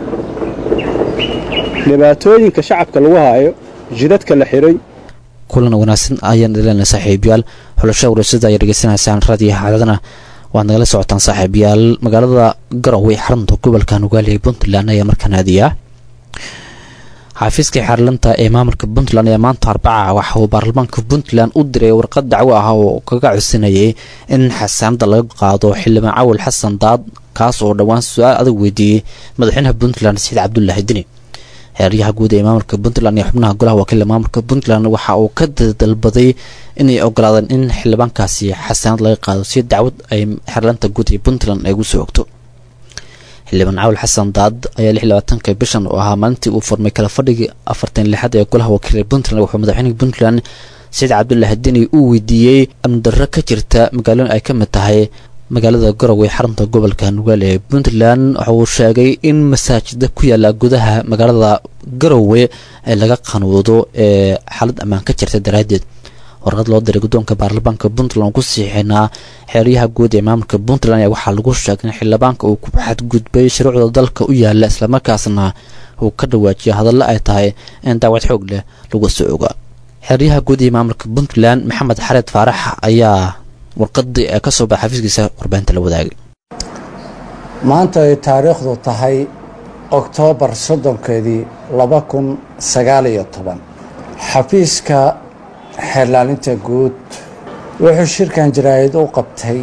dhibaatooyinka shacabka lagu haayo jidadka la xiray kulan wanaagsan ayaan ilaalina saaxiibayaal xulasha warasada ayaa dhegeysanaysaan raadiyo xaaladana waad nagala socotaan saaxiibayaal magaalada garowe xarunta gobolka nugaaliya puntland ayaa markaan aadiyaa xaafiiska xaarlanta ee maamulka puntland ayaa maanta arbaca waxa uu baarlamaanka puntland u diray warqad dacwo ah oo kaga codsanayay in xasaanada laga qaado xildhibaan cawil xasan daad kaas oo dhowaan su-aal adag weydiiyey madaxweynaha puntland saciid cabdulaahi dini xeeryaha guud ee maamulka puntland iyo xubnaha golaha wakiila maamulka puntland waxa uu ka dalbaday inay ogolaadeen in xildhibaankaasi xasaanad laga qaado si dacwad ay xeerlanta guud ee puntland ay gu soo ogto xildhibaan cawil xasan daad ayaa lix labaatanka bishan oo ahaa maalintii uu furmay kala fadhigii afartan lixaad ee golaha wakiila puntland wuxuu madaxweynaha puntland saciid cabdulaahi deni uu weydiiyey amdarro ka jirta magaalooyin ay ka mid tahay magaalada garowe xarunta gobolka nugaale ee puntland waxa uu sheegay in masaajida ku yaala gudaha magaalada garowe ee laga qanuudo ee xaalad ammaan ka jirta daraaddeed warqad loo diray guddoonka baarlamaanka puntland ku siixinaa xeeryaha guud ee maamulka puntland ayaa waxaa lagu sheegay in xildhibaanka uu ku xadgudbay shuruucda dalka u yaala islamarkaasna uu ka dhawaajiyo hadallo ay tahay in daawad xoog leh lagu soo oga xeeryaha guud ee maamulka puntland maxamed xareed faarax ayaa warqadii ee ka soo baxa xafiiskiisa warbaahinta la wadaagay maanta ay taariikhdu tahay oktoobar soddonkeedii laba kun sagaal iyo toban xafiiska xeerlaalinta guud wuxuu shirkan jaraa'id u qabtay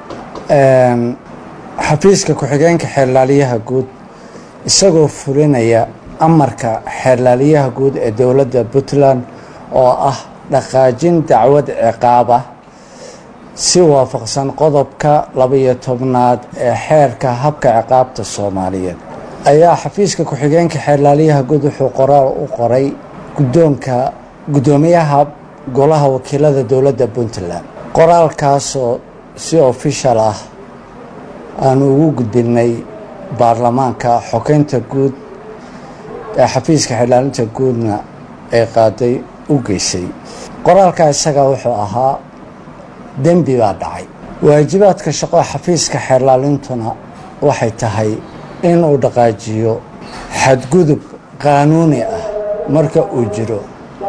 xafiiska ku-xigeenka xeerlaaliyaha guud isagoo fulinaya amarka xeerlaaliyaha guud ee dowladda puntland oo ah dhaqaajin dacwad ciqaab ah si waafaqsan qodobka labaiyo tobnaad ee xeerka habka ciqaabta soomaaliyeed ayaa xafiiska ku-xigeenka xeerlaaliyaha guud wuxuu qoraal u qoray guddoonka guddoomiyaha golaha wakiilada dowladda puntland qoraalkaasoo si ofishal ah aanu ugu gudbinay baarlamaanka xogeynta guud ee xafiiska xeerlaalinta guudna ay qaaday u geysay qoraalka isaga wuxuu ahaa dembi baa dhacay waajibaadka shaqo xafiiska xeerlaalintuna waxay tahay inuu dhaqaajiyo xadgudub qaanuuni ah marka uu jiro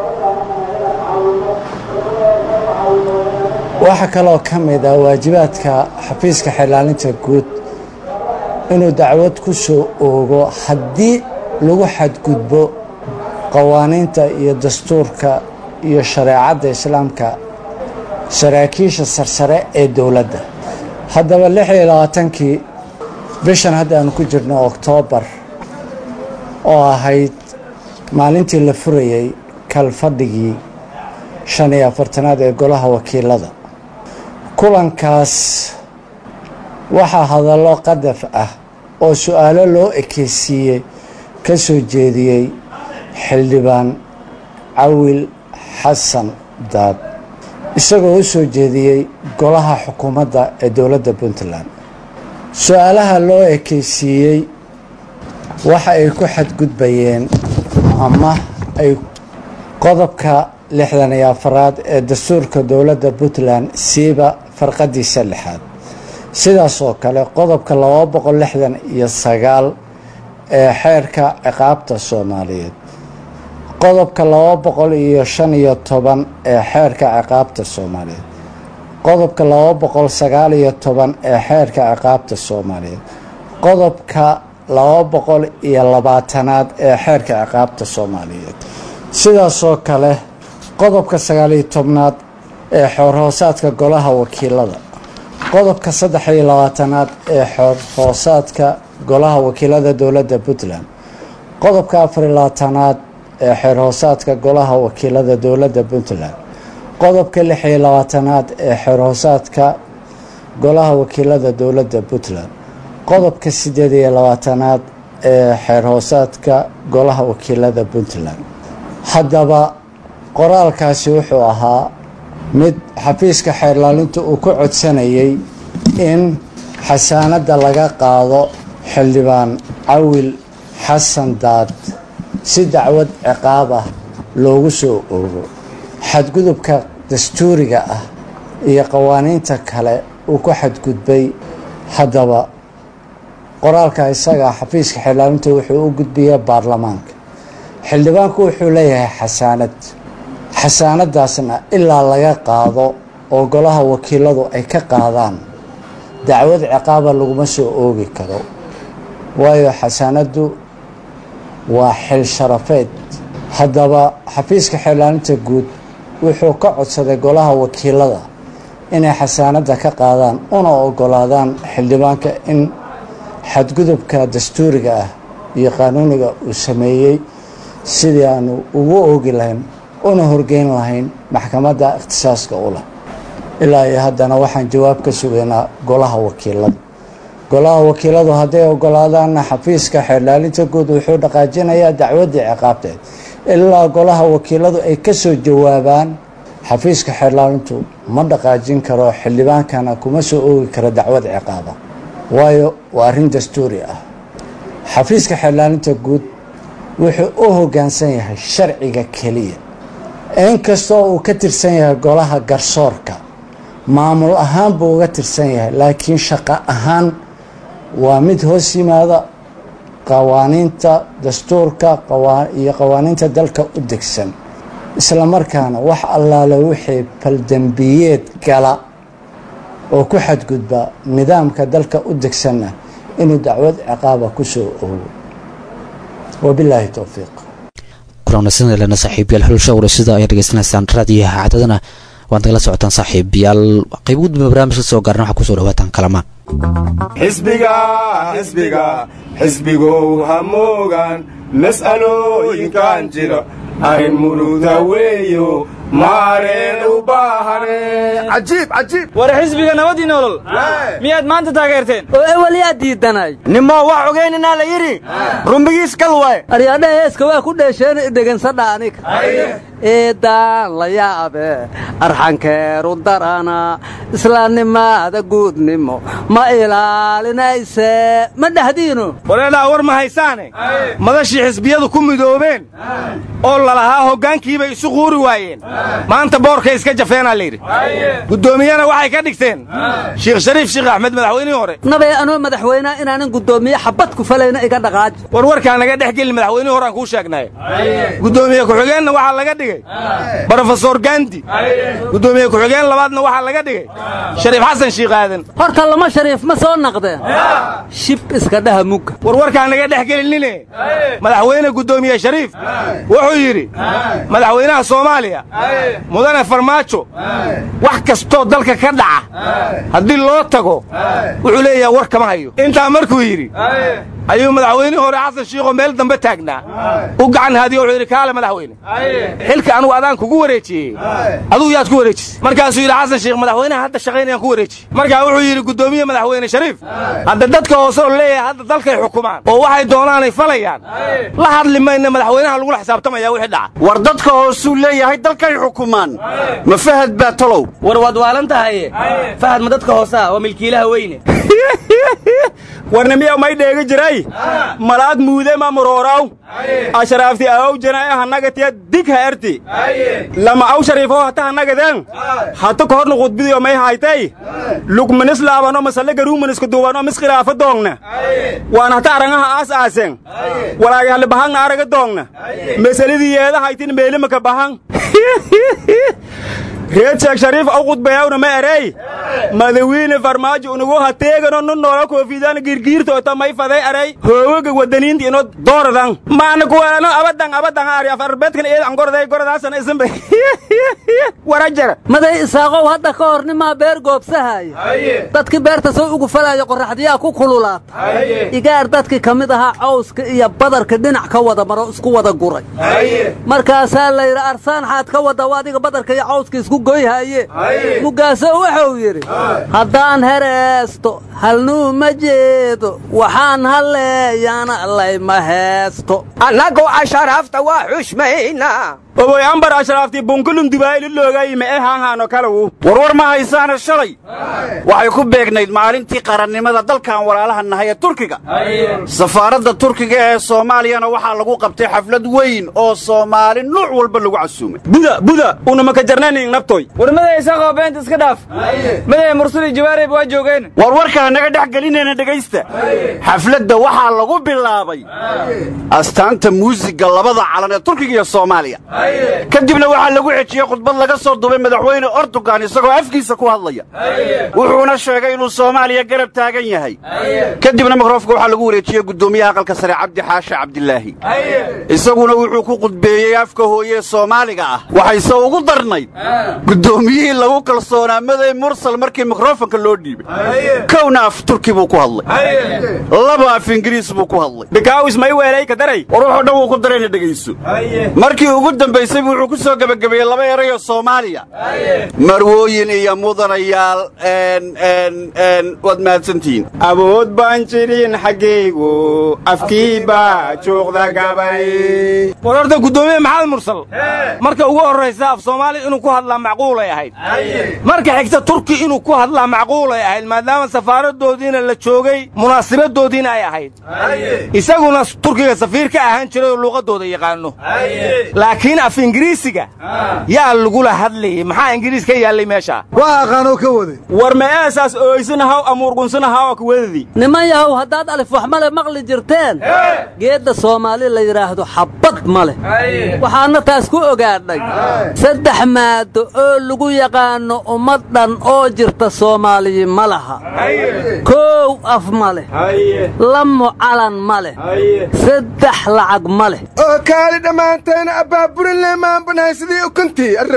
waxaa kaloo ka mid ah waajibaadka xafiiska xeerlaalinta guud inuu dacwad ku soo oogo haddii lagu xadgudbo qawaaniinta iyo dastuurka iyo shareecadda islaamka saraakiisha sarsare ee dowladda haddaba lix iyo labaatankii bishan hadda aanu ku jirno oktoobar oo ahayd maalintii la furayey kalfadhigii shan iyo afartanaad ee golaha wakiilada kulankaas waxaa hadallo qadaf ah oo su-aalo loo ekeysiiyey ka soo jeediyey xildhibaan cawil xasan daad isagoo u soo jeediyey golaha xukuumadda ee dowladda puntland su-aalaha loo ekeysiiyey waxa ay ku xadgudbayeen ama ay qodobka lixdan iyo afaraad ee dastuurka dowladda puntland siiba farqadiisa lixaad sidaas oo kale qodobka laba boqol lixdan iyo sagaal ee xeerka ciqaabta soomaaliyeed qodobka laba boqol iyo shan iyo toban ee xeerka ciqaabta soomaaliyeed qodobka laba boqol sagaal iyo toban ee xeerka ciqaabta soomaaliyeed qodobka laba boqol iyo labaatanaad ee xeerka ciqaabta soomaaliyeed sidaasoo kale qodobka sagaaliyo tobnaad ee xoorhoosaadka golaha wakiilada qodobka saddex iyo labaatanaad ee xoorhoosaadka golaha wakiilada dowladda puntland qodobka afariyo labaatanaad ee xeerhoosaadka golaha wakiilada dowladda puntland qodobka lix iyo labaatanaad ee xeerhoosaadka golaha wakiilada dowladda puntland qodobka sideed iyo labaatanaad ee xeerhoosaadka golaha wakiilada puntland haddaba qoraalkaasi wuxuu ahaa mid xafiiska xeerlaalinta uu ku codsanayay in xasaanadda laga qaado xildhibaan cawil xasan daad si dacwad ciqaab ah loogu soo oogo xadgudubka dastuuriga ah iyo qawaaniinta kale uu ku xadgudbay haddaba qoraalka isaga xafiiska xeerlaalinta wuxuu u gudbiyey baarlamaanka xildhibaanku wuxuu leeyahay xasaanad xasaanadaasna ilaa laga qaado oo golaha wakiiladu ay ka qaadaan dacwad ciqaaba laguma soo oogi karo waayo xasaanaddu waa xil sharafeed haddaba xafiiska xeerlaalinta guud wuxuu ka codsaday golaha wakiilada inay xasaanadda ka qaadaan una ogolaadaan xildhibaanka in xadgudubka dastuuriga ah iyo qaanuuniga uu sameeyey sidii aanu ugu oogi lahayn una horgeyn lahayn maxkamadda ikhtisaaska u leh ilaa iyo haddana waxaan jawaab ka sugaynaa golaha wakiilada golaha wakiiladu hadday ogolaadaanna xafiiska xeerlaalinta guud wuxuu dhaqaajinayaa dacwaddii ciqaabteed ilaa golaha wakiiladu ay ka soo jawaabaan xafiiska xeerlaalintu ma dhaqaajin karo xildhibaankana kuma soo oogi karo dacwad ciqaaba waayo waa arrin dastuuri ah xafiiska xeerlaalinta guud wuxuu u hoggaansan yahay sharciga keliya inkastoo uu ka tirsan yahay golaha garsoorka maamul ahaan buu uga tirsan yahay laakiin shaqo ahaan waa mid hoos yimaada qawaaniinta dastuurka iyo qawaaniinta dalka u degsan isla markaana wax allaale wixii faldembiyeed gala oo ku xadgudba nidaamka dalka u degsanna inuu dacwad ciqaaba ku soo oogo wabilaahi towfiiq kulanasnalena saaxiibayaal xulsha warasida ayaa dhegeysanaysaan raadiyaha cadadana waad nagala socotaan saaxiibayaal qayb ugu dambe barnaamijka soo gaarna waxaa kusoo dhawaataan kalamaan xisbiga xisbiga xisbigow hamoogan mas'alooyinkan jira arrin muruda weeyo maareen u baahane cajiib cajiib war xisbiga nabadii nolol miyaad maanta taageerteen oo ewel yaa diidanay nimoo wax ogeyninaa la yidhi rumbigiis kal waay aryaadhaha heeska waa ku dheesheen dhegensada aniga eedaan la yaabe arxankeeru darana islaamnimaada guudnimo ma ilaalinayse ma dhahdiino wareedhaa war ma haysaane madashii xisbiyadu ku midoobeen oo lalahaa hoggaankiibay isu quuri waayeen maanta boorkay iska jafeenaa layidhi guddoomiyena waxay ka dhigteen shiikh shariif sheekh axmed madaxweynihii hore nabay anoo madaxweynea inaanan guddoomiye xabad ku falayna iga dhaqaaji war warkaa naga dhex gelin madaxweynihii hore aan kuu sheegnaaye guddoomiye ku-xigeenna waxaa laga dhigay brofesor gandi guddoomiye ku-xigeen labaadna waxaa laga dhigay shariif xasan shiikh aadan horta lama shariif ma soo naqdeen shib iska dhaha mugga war warkaa naga dhex gelinine madaxweyne guddoomiye shariif wuxuu yidhi madaxweynaha soomaaliya mudane farmaajo wax kastoo dalka ka dhaca haddii loo tago wuxuu leeyaha war kama hayo intaa markuu yidhi ayuu madaxweynihii hore xasan shiikho meel dambe taagnaa u gacan haadiyo wuxuu yidhi kaale madaxweyne xilka anugu adaan kugu wareejiyey aduu yaad ku wareejisay markaasuu yidhi xasan shiikh madaxweynaha hadda shaqaynayaan ku wareejiye markaa wuxuu yidhi guddoomiye madaxweyne shariif hadda dadka hoose oo leeyahay hadda dalkay xukumaan oo waxay doonaanay falayaan la hadli mayna madaxweynaha lagula xisaabtamaya wixii dhaca war dadka hoosuu leeyahay dalkay xukumaan ma fahad baa talow war waad waalan tahaye fahad ma dadka hoosaa waa milkiilaha weyne warnimiya may dheegi jiray malaad muude ma murooraw asharaafti awow janae hanagatiya dig ha erti lama aw shariifo hata hanagadeen hata kohorna khudbidiyo may haytay lugmanis laabano masale garuumanisku duubano miskhilaafo doongna waan hata arangaha aas aasen walaagi halli bahangna araga doongna masaladii yeeda haytin meelimaka bahang reed sheekh shariif aw khudbayawna ma erey madawiine farmaajo unugu hateegano nu noola koofidaan girgiirtoota may faday eray hoowaga wadaniinta ino dooradan maana kuwalano abadan abadan ari afarbedkan eed an goroday gorodaasan isanba warajara maday isaaqow hadda ka hor nimaa beer goobsahaya dadkii beerta soo ugu falaayo qorraxdiyaa ku kululaata igaar dadkii ka mid ahaa cawska iyo badarka dhinac ka wada maro isku wada guray markaasaa layidhi arsaan xaad ka wada adiga badarka iyo cawska isku goyhaye mugaaso wuxuu yidhi haddaan hereesto halnuu ma jeedo waxaan halleeyana layma heesto annagu asharaafta waa xushmaynaa oboy ambar ashraaftii bunkulum dubaayli loogay ma e haanhaano kalawu warwar ma haysaana shalay waxay ku beegnayd maalintii qarannimada dalkan walaalaha nahay ee turkiga safaaradda turkiga ee soomaaliyana waxaa lagu qabtay xaflad weyn oo soomaali nuuc walba lagu casuumay buda buda unamaka jarnaning nabtoy war maday isaaqoo beenta iska dhaaf maday mursuli jawaarib waa joogeen war warkaa naga dhex gelinayna dhegaysta xafladda waxaa lagu bilaabay astaanta muusiga labada calan ee turkiga iyo soomaaliya kadibna waxaa lagu xejiyey khudbad laga soo dubay madaxweyne ortugan isagoo afkiisa ku hadlaya wuxuuna sheegay inuu soomaaliya garab taagan yahay kadibna mikroofka waxaa lagu wareejiyey guddoomiyaha aqalka sare cabdi xaashe cabdilaahi isaguna wuxuu ku khudbeeyey afka hooye soomaaliga ah waxayse ugu darnayd guddoomiyihii lagu kalsoonaa maday mursal markii mikrofonka loo dhiibay kowna af turki buu ku hadlay laba af ingiriis buu ku hadlay bikaawis may weelay ka daray war wuxuu dhan wuu ku darayna dhegayso markii ugu dambaysay wuxuu ku soo gebagabeeyey laba erayoo soomaaliya marwooyin iyo mudanayaal waad mahadsantihiin awood baan jirin xaggaygu afkii baa juuqda gabay war horta guddoomiye maxamed mursal marka ugu horraysa af soomaali inuu ku hadlaa macquulay ahayd marka xigta turki inuu ku hadlaa macquulay ahayd maadaama safaaradoodiina la joogay munaasabadoodiina ay ahayd isaguna turkiga safiir ka ahaan jiray oo luuqadooda yaqaano laakiin af ingiriisiga yaa lagula hadlayay maxaa ingiriis ka yaallay meesha waa aqaanoo ka waday war ma eesaas ooysanahaw amuurgunsanahaw ka wadadii niman yahow haddaad alif wax male maqli jirteen geedda soomaali la yidhaahdo xabbad ma leh waxaadna taas ku ogaadhay saddex maado oo lagu yaqaanno ummad dhan oo jirta soomaaliyi ma laha koow af ma leh lamo calan ma leh saddex lacag ma leh oo kaali dhammaantayna abbaaburin leemaanbanahay sidii ukuntii arro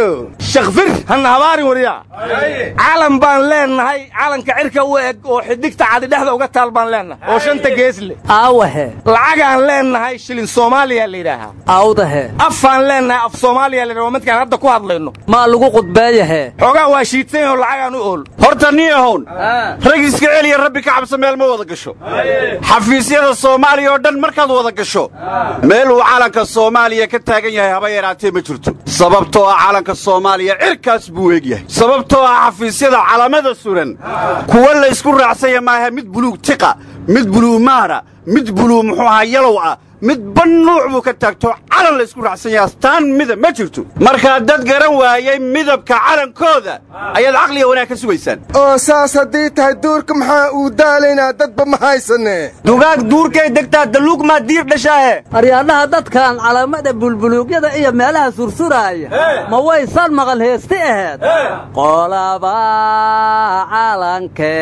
shakfir hanna habaarin waryaa calan baan leennahay calanka cirka u eg oo xidigta cadi dhexda uga taal baan leennahay oo shanta gees leh aawahe lacagaan leennahay shilin soomaaliya la yidhaahaa awdahe afaan leennahay af soomaaliya la yidhaha waa midkaan hadda ku hadlayno maa lagu qudbeeyahe xoogaa waa shiidsan yaho lacagaan u ool horta nin ahown rag iska celiya rabbi ka cabsa meel ma wada gasho xafiisyada soomaaliya oo dhan markaad wada gasho meel uu calanka soomaaliya ka taagan yahay haba yaraatee ma jirto sababtoo ah calanka soomaaliya cirkaas buu eegyahay sababtoo ah xafiisyada calamada suran kuwa la ysku raacsanya maaha mid buluug tiqa mid buluug maara mid buluug muxuu ahaa yalow ah mid ban nuuc buu ka taagto calan la ysku raacsan yahay astaan midab ma jirto markaa dad garan waayey midabka calankooda ayaad caqliga wanaag ka sugaysaan oo saas haddii tahay duurka maxaa uu daalaynaa dadba ma haysane dugaag duurkay degtaa daluug maa diir dhashaahe aryaadhaha dadkan calaamada bulbuluugyada iyo meelaha sursuraaya ma waysan maqal heesti aheed qolaba calanke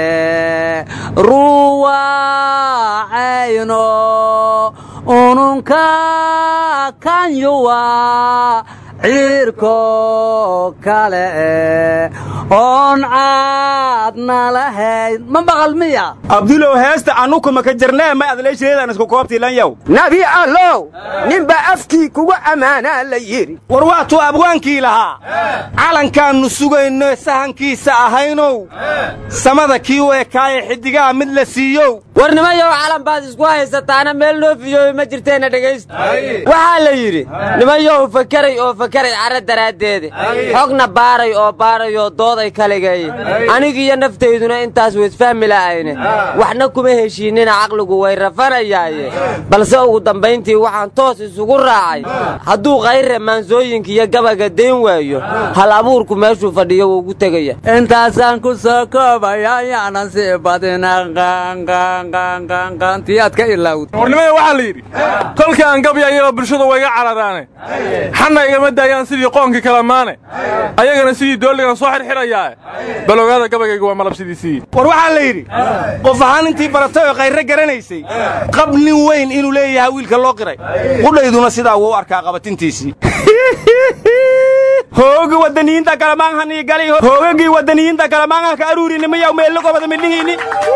ruwacayno ununka kanyuwa ciirko kale oon caadna lahayn ma maqal miya abdulow heesta annukuma ka jarnee may adleeshireedaan isku koobtiilanyaw nabi allow ninbaa afkii kugu ammaanaa la yidhi war waatuu abwaankii lahaa calankaannu sugayno sahankiisa ahaynow samada kii u ekaaye xiddigaha mid la siiyow war nimayow calan baad isku haysataana meel noo fiyoobi ma jirteenna dhegaysta waxaa la yidhi nimayow fakeray oo fakaray cara daraaddeeda xogna baaray oo baarayoo dooday kaligeeye anigiiyo naftayduna intaas weysfahmi la'ayne waxna kuma heshiinnina caqligu way rafanayaaye balse ugu dambayntii waxaan toos isugu raacay hadduu kayre maansooyinka iyo gabaga dayn waayo hal abuurku meeshuu fadhiyo wuu ugu tegaya intaasaan ku soo koobaya yaanan sii badina qanqanqanqantiyaad ka ilowd warnimada waxaa la yidhi kolkii aan gabyayaba bulshadu wayga cararaane xanna igama daayaan sidii qoonkii kalamaane ayagana sidii doolligan soo xirxidhayaa bal ogaada gabaygayga waa malabsidiisii war waxaa la yidhi qof ahaan intii baratay oo kayre garanaysay qab nin weyn inuu leeyahay wiilka loo qiray qudhayduna sidaa wuu u arkaa qabatintiisii hoogi wadaniyiinta kalamaanhanii gali hoogagii wadaniyiinta kalamaanha ka aruurinimiyaw meello gobada midhihiini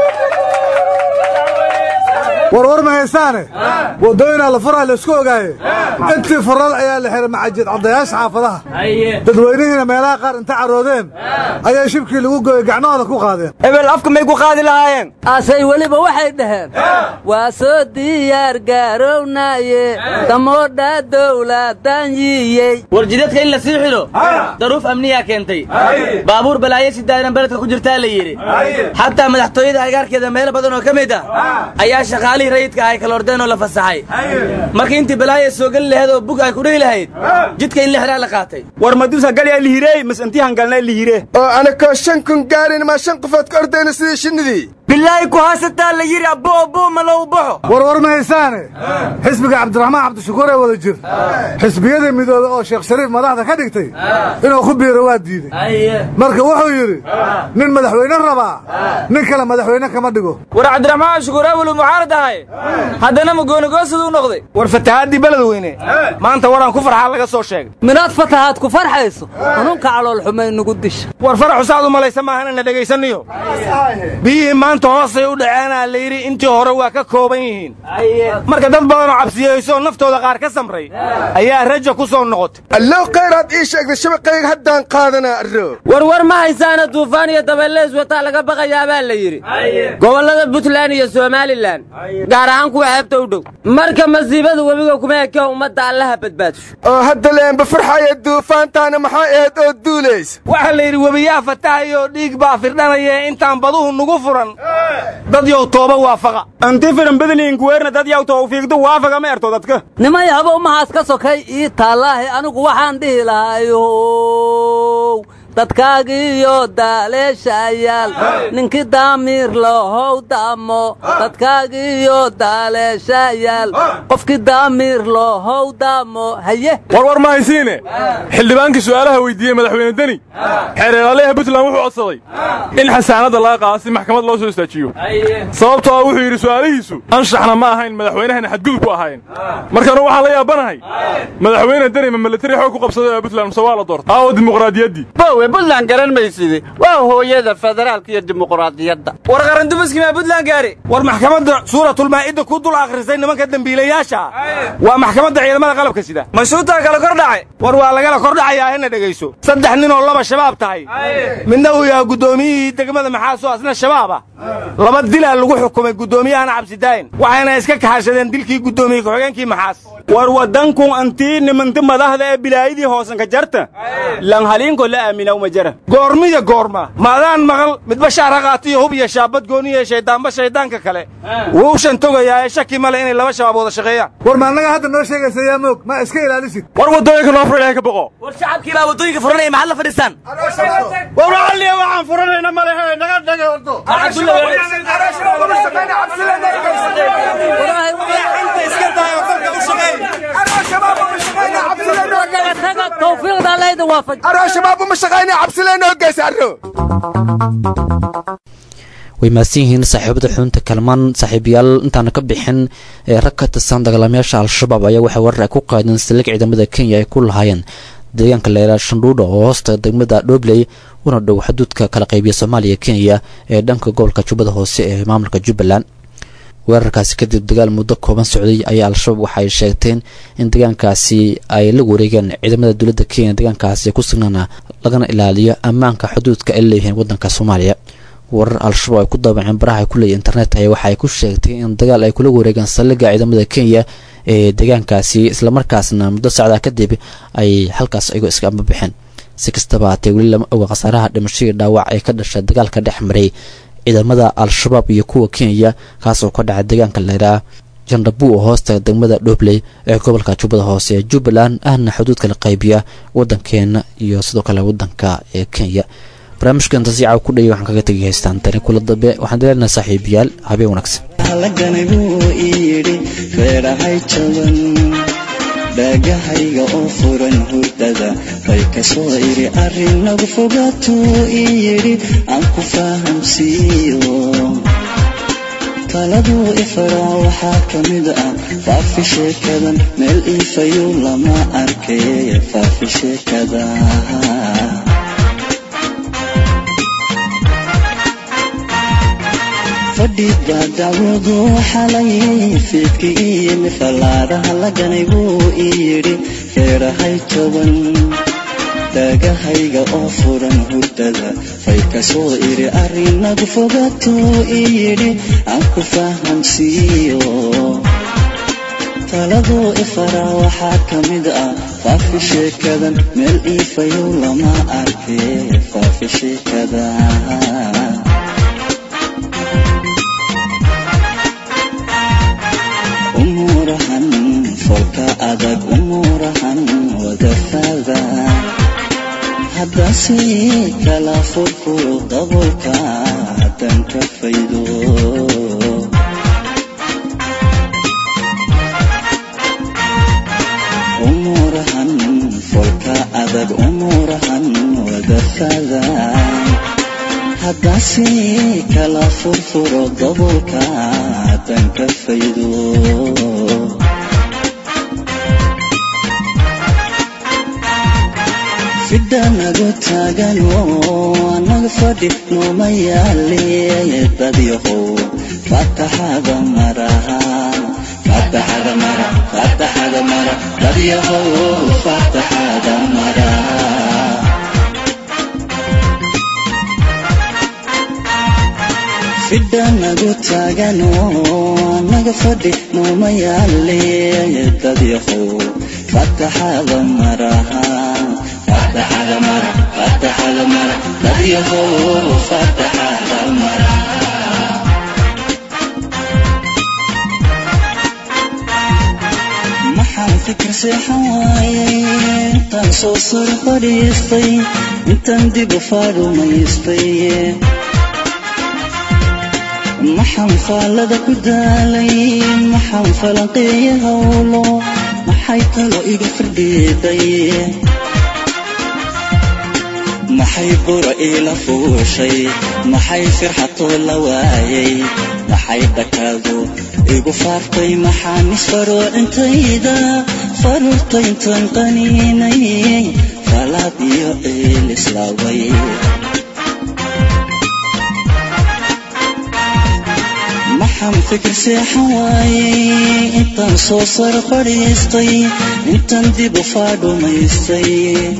warwar ma haysaane waddooyinaa la furaa laisku ogaaye intii furada ayaa la xihay macajid caddayaasha xaafadaha dadweynihiina meelaha qaar inta caroodeen ayaa shibkii lagu gooyey gacmahooda ku qaadeen ebel afka may ku qaadi lahaayeen asay weliba waxay dhaheen waa soo diyaar gaarownaye damoodha dowladan yiyey war jidadka in la sii xidho daruuf amniyaa keentay baabuur balaayo si daa'iran beledka ku jirtaa la yidhi xataa madaxtooyada agaarkeeda meelo badan oo ka mid ah ayaa shaqaalihii rayidka ahay kalordeen oo la fasaxay marka intii balaaya soo geli lahayd oo bug ay ku dhihi lahayd jidka in la xidhaa la qaatay war madusa galyaa lihirey mas intii hangalnaa lihire oo anakoo shan kun gaarin maa shan qofood ka ordayna sidii shinnidii bilaahi ku haasataa la yidhi abbo abbo ma low baxo warwar ma haysaane xisbiga cabdiraxmaan cabdishakuur ee wada jir xisbiyada midoobe oo sheekh shariif madaxda ka dhigtay inuu ku biiro waa diiday marka wuxuu yidhi nin madaxweyne rabaa nin kale madaxweyne kama dhigo war cabdiraxmaan shukuur awelu muxaarad ahay haddana magoonigoosadu u noqday war fatahaadii beledweyne maanta waraan ku farxaa laga soo sheegay minaad fatahaad ku farxayso ununka calool xumay nugu disha war faraxu saad u malaysa maahan ina dhegaysaniyo biyihii maanta hoosay u dhaceenaa la yidhi intii hore waa ka kooban yihiin marka dad badanoo cabsiyeyso naftooda qaar ka samray ayaa raja ku soo noqotay allow khayraad ii sheegday shabaqayga haddaan qaadanaa arro warwar ma haysaana duufaan iyo dabeelleys wataa laga baqayaa baa la yidhi gobollada puntland iyo somalilan gaar ahaan kuwa xeebta u dhow marka masiibada webiga kuma ekee ummadda allaha badbaadsho oo hadda leenba farxaya duufaantaana maxaa ahayd oo duulaysa waxaa la yidhi webiyaa fatahayoo dhiig baa firdhanaya intaan baduhu nugu furan dad yow tooba waafaqa anti firan badniinkuweerna dad yaw tawfiiqdu waafaga ma erto dadka nimay haba umahaas ka sokay ii taallaahi anigu waxaan dhihi lahayow dadkaagiiyo daaleeshayaal ninkii daamiir lahow daamo dadkaagiiyo daaleeshayaal qofkii daamiir lahow daamo haye warwar ma haysiine xildhibaankii su'aalaha weydiiyey madaxweyne deni xeereelaalaha puntland wuxuu codsaday in xasaanadda laga qaado si maxkamad loo soo istaajiyo sababtoo ah wuxuu yidhi su'aalihiisu anshaxna ma ahayn madaxweynahana xadgudub ku ahayn markaanu waxaan la yaabanahay madaxweyne deni ma militari xoog ku qabsaday ee puntland mise waa la doortay aawo dimuqraadiyaddii bowe puntland garan mayside waa hooyada federaalka iyo dimuqraadiyadda war qarandumiskii maa puntland gaari war maxkamadda suuratulmaa'ida ku dul akhrisay nimanka dembiilayaasha waa maxkamadda ciidamada qalabka sida mashuutaa kala kor dhacay war waa lagala kor dhacayaa hena dhegayso saddex nin oo laba shabaab tahay midna uu yahay guddoomiyihii degmada maxaaso asna shabaab ah laba dilaa lagu xukumay guddoomiyahana cabsidaayin waxayna iska kaxashadeen dilkii guddoomiye ku-xigeenkii maxaas war waddankun antii nimanti madaxda ee bilaayadii hoosanka jarta lan haliinko la aaminaw ma jara goormiya goorma maadaan maqal midba shaar ha qaatiyo hub iyo shaabad gooniya shayddaanba shayddaanka kale wuu shantogayaa ee shaki male inay laba shabaab wada shaqeeyaan war ma annaga hadda noo sheegaysa yaa moog ma iska ilaalisid war waddooyinka noo fura ilahay ka boqo war shacabkii baa waddooyinka furanaya maxaad la fadhiistaan war alliya waxaan furanayna malehe naga dhagay ordo way mahadsan yihiin saaxiibada xubinta kalmaan saaxiibayaal intaana ka bixin ee rag ka tirsan dagaalamayaasha al-shabaab ayaa waxay warar ay ku qaadeen saldhig ciidamada kenya ay ku lahaayeen deegaanka leeraa shandhuudha oo hoosta degmada dhobley una dhow xuduudka kala qaybiya soomaaliya kenya ee dhanka gobolka jubbada hoose ee maamulka jubbaland weerarkaasi kadib dagaal muddo kooban socday ayaa al-shabaab waxaay sheegteen in deegaankaasi ay la wareegeen ciidamada dowladda kenya deegaankaasi ku sugnaana lagana ilaaliyo ammaanka xuduudka ay leeyihiin waddanka soomaaliya warar al-shabaab ay ku daabaceen baraha ay ku leeyihin internet aya waxa ay ku sheegtay in dagaal ay kula wareegeen saldhigga ciidamada kenya ee deegaankaasi islamarkaasna muddo sacdaa kadib ay halkaas ayagoo iska ambabixeen si kastaba haatee weli lama oga khasaaraha dhimashadii dhaawac ee ka dhashay dagaalka dhex maray ciidamada al-shabaab iyo kuwa kenya kaasoo ka dhacay deegaanka leeraa jandhabu oo hoosta degmada dhobley ee gobolka jubbada hoose ee jubbaland ahna xuduudka la qaybiya waddankeena iyo sidoo kale waddanka ee kenya barnaamijka intasiica ku dhayay waxaan kaga tegi haystaan tani kula dambe waxaan dileenahay saaxiibayaal habeen wanaagsan halagani buu ii yidhi feedhahay jaban dhaagahayga oo furan hurdada bay ka soo idhi arrinagu fogaatuu ii yidhi aan ku fahamsiiyo taladuu ifaraa waxaa ka mid ah faafi sheekadan meel iifayu lama arkay faafi sheekada fadhiba dacwadu xalayay fiidka ii yimi fallaadaha laganay buu ii yidhi feedhahay toban dhaagahayga oo furan hurdada fay ka soo idhi arrinagu fogaatuu ii yidhi aan ku fahamsiiyo taladuu ifaraa waxaa ka mid ah faafi sheekadan meel iifayow lama arkay faafi sheekada umuurahan folka adag umuurahan wadafada haddase kala furfuro dabolka haddan ka faydo umuurahan folka adag umuurahan wadafada haddase kala furfuro dabolka haddan ka faydo fidanagu taagan oo anaga fadhi nooma yaale dadyahow fataxada maraha fataxada mara fataxada mara dadyahow fataxada mara fidanagu taagan oo anaga fadhi nooma yaale dadyahow fataxada maraha fataxada mara fataxada mara dadyahow fataxada mara maxaan fikir seexan waayay intaan soo sar fadhiistay intaan dib u faarumaystay maxaan faallada ku daalay maxaan falanqeeya howlo maxay talo iga firdhiiday maxay bura iila fuushay maxay firxatoo la waayay maxay dhakaadu igu faartay maxaan isfaroo intayda faruurta intaan qaniinay falaad iyo ciil islaaway maxaan fikir seexan waayay intaan soo sar fadhiistay intaan dib u faadhumaystay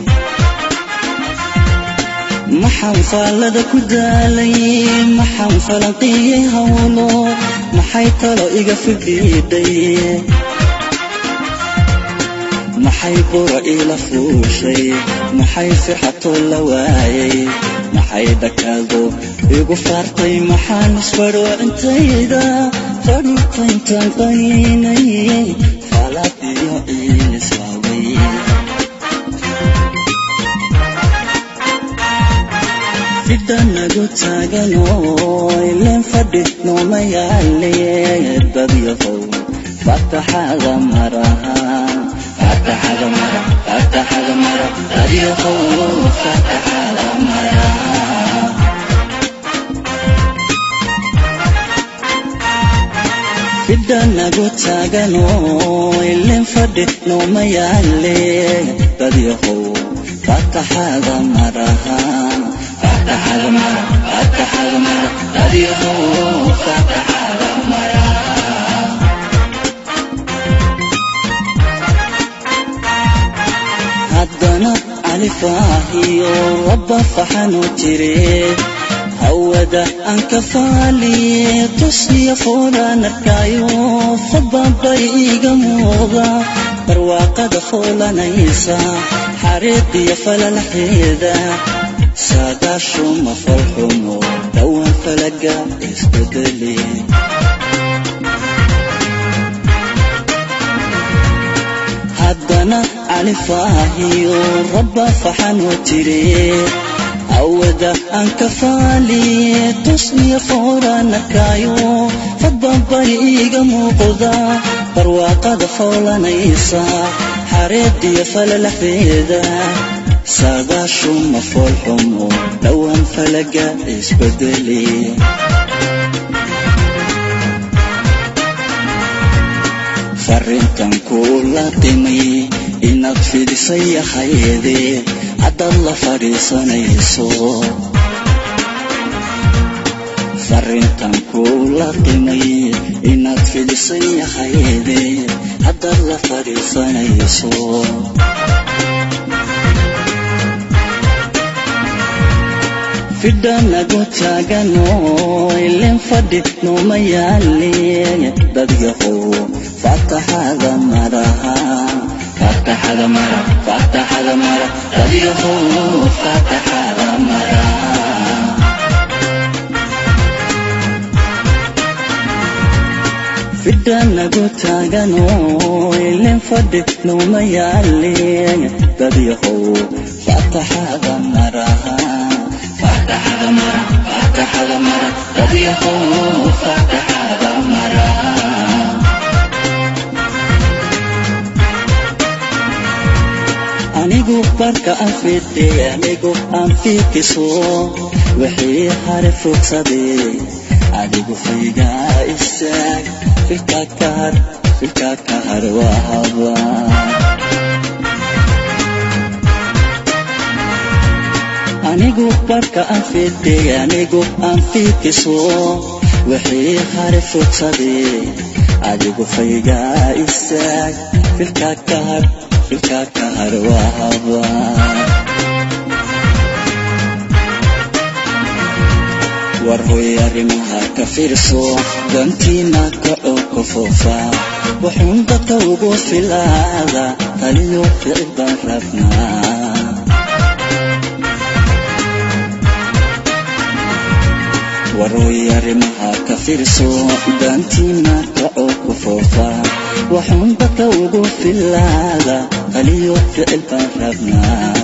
maxaan faallada ku daalay maxaan falanqiyey howlo maxay talo iga fidhiidhay maxay bura iila fuushay maxay firxatoo la waayay maxay dhakaado igu faartay maxaan isfadho intayda fadhuurta intaan qaniinay faalaad iyo ciil islaaway fidhanagu taaganoo ileen fadhi nooma yaale dadyahow fataxada maraha fataxada mara fataxada mara dadyahow fataxada maraha fidhanagu taaganoo ileen fadhi nooma yaale dadyahow fataxada maraha fataxada mara fataxada mara dadyahow fataxada mara haddana califaahiyo rabba faxanu jire hawada aan ka faaliye tushiya foolaan arkaayo fadbabay iiga muuqda barwaaqada foolanaysa xariiqiyo falalaxeeda saadaashuma falxumo dhowaan falaga isbedeli haddana califaahiyo rabba faxanoo jire awada aan ka faaliye tusniya fooranakaayo fadbabay iiga muuqda barwaaqada foolanaysa xareediyo falalaxeeda saadaashuma foolxumo dhowaan falaga isbedeli farrintan kuula timay inaad fidisay ahayde haddaad la fadhiisanayso farrintan kuula timay inaad fidisay ahayde haddaad la fadhiisanayso fidhanagu taaganoo ileen fadhi nooma yaale dadyahow fataxada maraha fataxada mara fataxada mara dadyahow fataxada mara fidhanagu taaganoo ileen fadhi nooma yaale dadyahow fataxada maraha fataxada mara fataxada mara dadyahow fataxada mara anigu barka aan fidhe anigu aan fiikiso wixii hare fogsaday adigu faygaa istaag filka ka har filka ka har waa haba anigu barka aan fidhe anigu aan fiikiso wixii hare fogsaday adigu faygaa istaag filka ka har filka ka har waa haba war hoy arrimaha ka fiirso dantiina kaco ka foofa wuxuun dadka ugu filaada taliyo ficil baan rabnaa warooy arrimaha ka fiirso daantiina kacoo ku foofa waxuun dadka ugu filaada qaliyo ficil baan rabnaa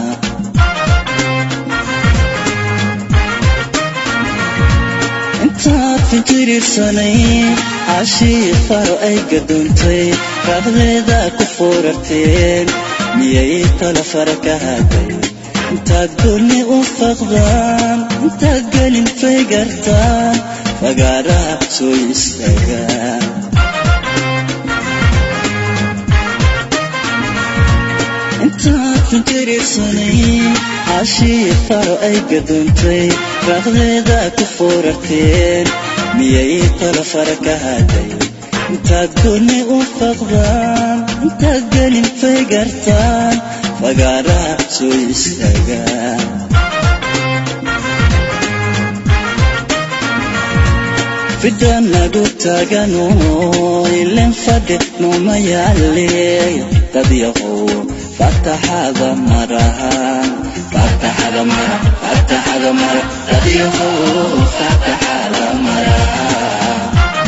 intaad fikirirsanay cashii faro ay gadoontay raaqdeeda ku foorarteen miyay tala fara ka haday intaad goonni u faqdaan intaad gelin fay gartaan fagaaraha soo istaagaan intaad fikirirsanay cashii faro ay gadoontay raaqdeeda ku foorarteen miyay tala fara ka haday intaad goonni u faqdaan intaad gelin fay gartaan fagaaraha soo istaagaan fidda nagu taagano ilen fadhi nooma yaale dad yahow fataxada marahan fataxada mara fataxada mara dad yahow fataxada marahan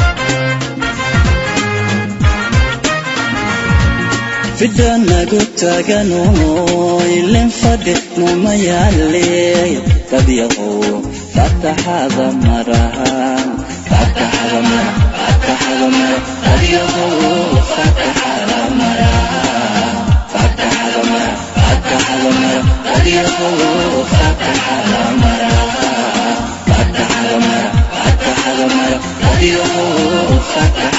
fidda nagu taagano ilen fadhi nooma yaale dad yahow fataxada marahan fataxada mara fataxada mara dad yahow fataxada marahan fataxada mara fataxada mara dad yahow fataxada marahan fataxada mara fataxada mara dad yahow fataxada